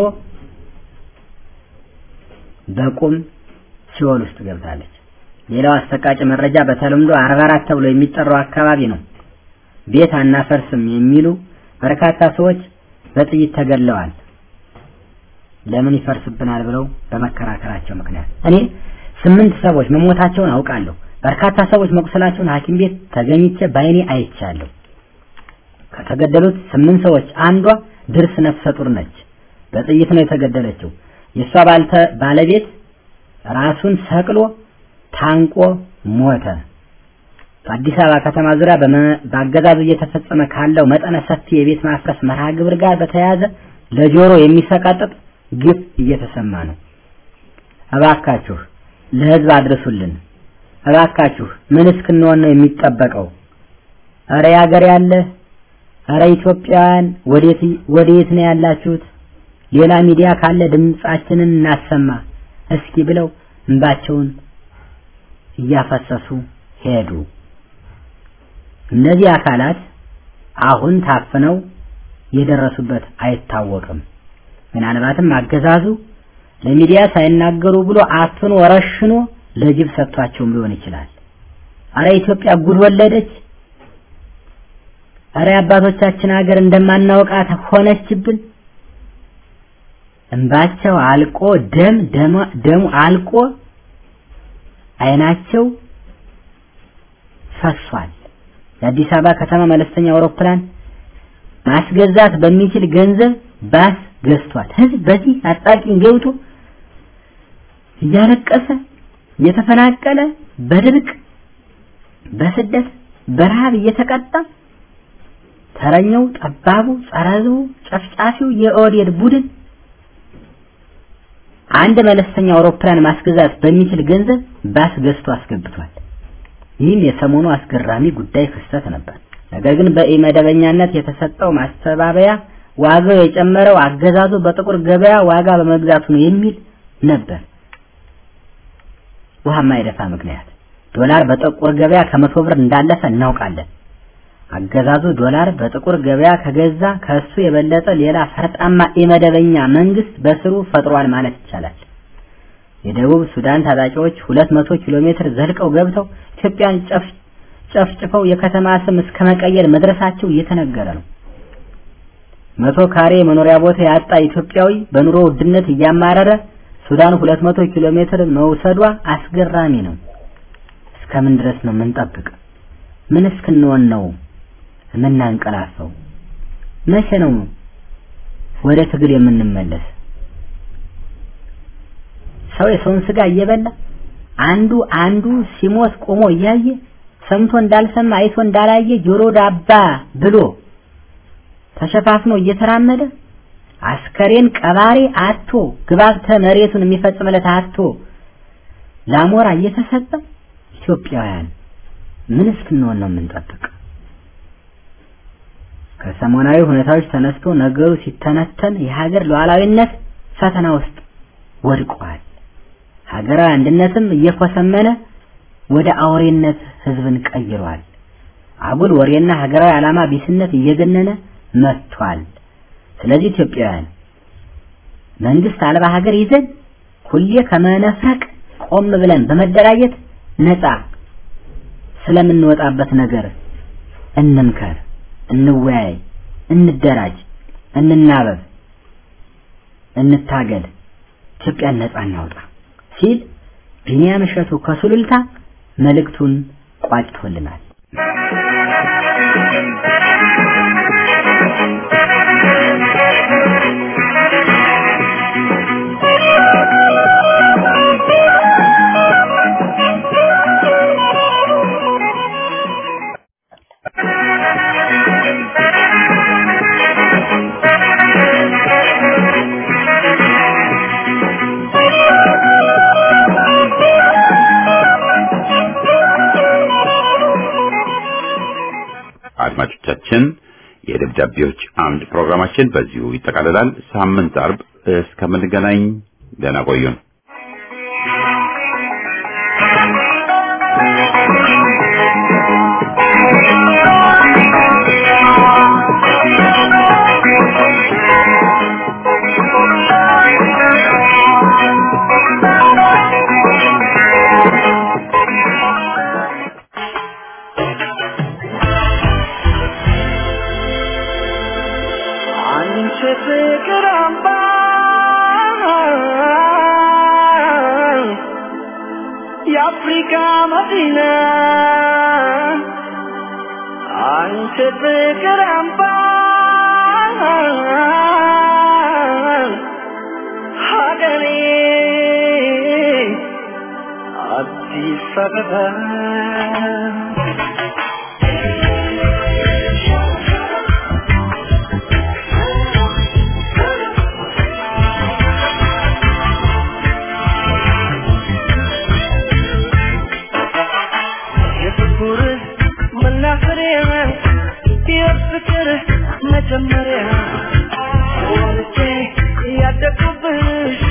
በቁም ሲኦል ውስጥ ገብታለች። ሌላው አሰቃቂ መረጃ በተለምዶ አርባ አራት ተብሎ የሚጠራው አካባቢ ነው። ቤት አናፈርስም የሚሉ በርካታ ሰዎች በጥይት ተገለዋል። ለምን ይፈርስብናል ብለው በመከራከራቸው ምክንያት እኔ ስምንት ሰዎች መሞታቸውን አውቃለሁ። በርካታ ሰዎች መቁሰላቸውን ሐኪም ቤት ተገኝቼ በአይኔ አይቻለሁ። ከተገደሉት ስምንት ሰዎች አንዷ ድርስ ነፍሰ ጡር ነች። በጥይት ነው የተገደለችው። የእሷ ባልተ ባለቤት ራሱን ሰቅሎ ታንቆ ሞተ። በአዲስ አበባ ከተማ ዙሪያ በአገዛዙ እየተፈጸመ ካለው መጠነ ሰፊ የቤት ማፍረስ መርሃ ግብር ጋር በተያያዘ ለጆሮ የሚሰቃጥጥ ግፍ እየተሰማ ነው። እባካችሁ ለህዝብ አድርሱልን። እባካችሁ ምን እስክንሆን ነው የሚጠበቀው? እረ ያገር ያለ እረ ኢትዮጵያውያን ወዴት ወዴት ነው ያላችሁት? ሌላ ሚዲያ ካለ ድምጻችንን እናሰማ እስኪ ብለው እንባቸውን እያፈሰሱ ሄዱ። እነዚህ አካላት አሁን ታፍነው የደረሱበት አይታወቅም። ምናልባትም አገዛዙ ለሚዲያ ሳይናገሩ ብሎ አፍኖ ረሽኖ ለጅብ ሰጥቷቸውም ሊሆን ይችላል። አረ ኢትዮጵያ ጉድ ወለደች። አረ አባቶቻችን ሀገር እንደማናውቃት ሆነችብን። እንባቸው አልቆ ደም ደሙ አልቆ አይናቸው ፈሷል። የአዲስ አበባ ከተማ መለስተኛ አውሮፕላን ማስገዛት በሚችል ገንዘብ ባስ ገዝቷል። ህዝብ በዚህ አጣቂኝ ገብቶ እያለቀሰ እየተፈናቀለ በድርቅ በስደት በረሃብ እየተቀጣ ተረኛው ጠባቡ ጸረ ሕዝቡ ጨፍጫፊው የኦህዴድ ቡድን አንድ መለስተኛ አውሮፕላን ማስገዛት በሚችል ገንዘብ ባስ ገዝቶ አስገብቷል። ይህም የሰሞኑ አስገራሚ ጉዳይ ክስተት ነበር። ነገር ግን በኢመደበኛነት የተሰጠው ማስተባበያ ዋጋው የጨመረው አገዛዙ በጥቁር ገበያ ዋጋ በመግዛቱ ነው የሚል ነበር። ውሃ ማይደፋ ምክንያት ዶላር በጥቁር ገበያ ከመቶ ብር እንዳለፈ እናውቃለን። አገዛዙ ዶላር በጥቁር ገበያ ከገዛ ከሱ የበለጠ ሌላ ፈርጣማ ኢመደበኛ መንግስት በስሩ ፈጥሯል ማለት ይቻላል። የደቡብ ሱዳን ታጣቂዎች 200 ኪሎ ሜትር ዘልቀው ገብተው ኢትዮጵያን ጨፍ ጨፍጭፈው የከተማ ስም እስከ መቀየር መድረሳቸው እየተነገረ ነው። መቶ ካሬ መኖሪያ ቦታ ያጣ ኢትዮጵያዊ በኑሮ ውድነት እያማረረ ሱዳን 200 ኪሎ ሜትር መውሰዷ አስገራሚ ነው። እስከምን ድረስ ነው የምንጠብቅ? ምን እስክንሆን ነው የምናንቀላፈው? መቼ ነው ወደ ትግል የምንመለስ? ሰው የሰውን ስጋ እየበላ አንዱ አንዱ ሲሞት ቆሞ እያየ ሰምቶ እንዳልሰማ አይቶ እንዳላየ ጆሮ ዳባ ብሎ ተሸፋፍኖ እየተራመደ አስከሬን ቀባሪ አቶ ግባብተ መሬቱን የሚፈጽምለት አቶ ላሞራ እየተሰጠ ኢትዮጵያውያን ምን እስክንሆን ነው የምንጠብቅ? ከሰሞናዊ ሁኔታዎች ተነስቶ ነገሩ ሲተነተን የሀገር ሉዓላዊነት ፈተና ውስጥ ወድቋል። ሀገራዊ አንድነትም እየኮሰመነ ወደ አውሬነት ህዝብን ቀይሯል። አጉል ወሬና ሀገራዊ ዓላማ ቢስነት እየገነነ መጥቷል። ስለዚህ ኢትዮጵያውያን መንግስት አልባ ሀገር ይዘን ሁሌ ከመነፈቅ ቆም ብለን በመደራጀት ነፃ ስለምንወጣበት ነገር እንምከር፣ እንወያይ፣ እንደራጅ፣ እንናበብ፣ እንታገል፣ ኢትዮጵያን ነፃ እናውጣ ሲል ቢኒያም እሸቱ ከሱሉልታ መልእክቱን ቋጭቶልናል። አድማጮቻችን የደብዳቤዎች አምድ ፕሮግራማችን በዚሁ ይጠቃልላል። ሳምንት አርብ እስከምንገናኝ ደህና ቆዩን። አንቺ ፍቅር አምባ የአፍሪካ መዲና አንቺ ፍቅር አምባ ሀገሬ አዲስ አበባ የፍቅር መናፈሪያ የፍቅር መጀመሪያ ወልጄ ያደግኩብሽ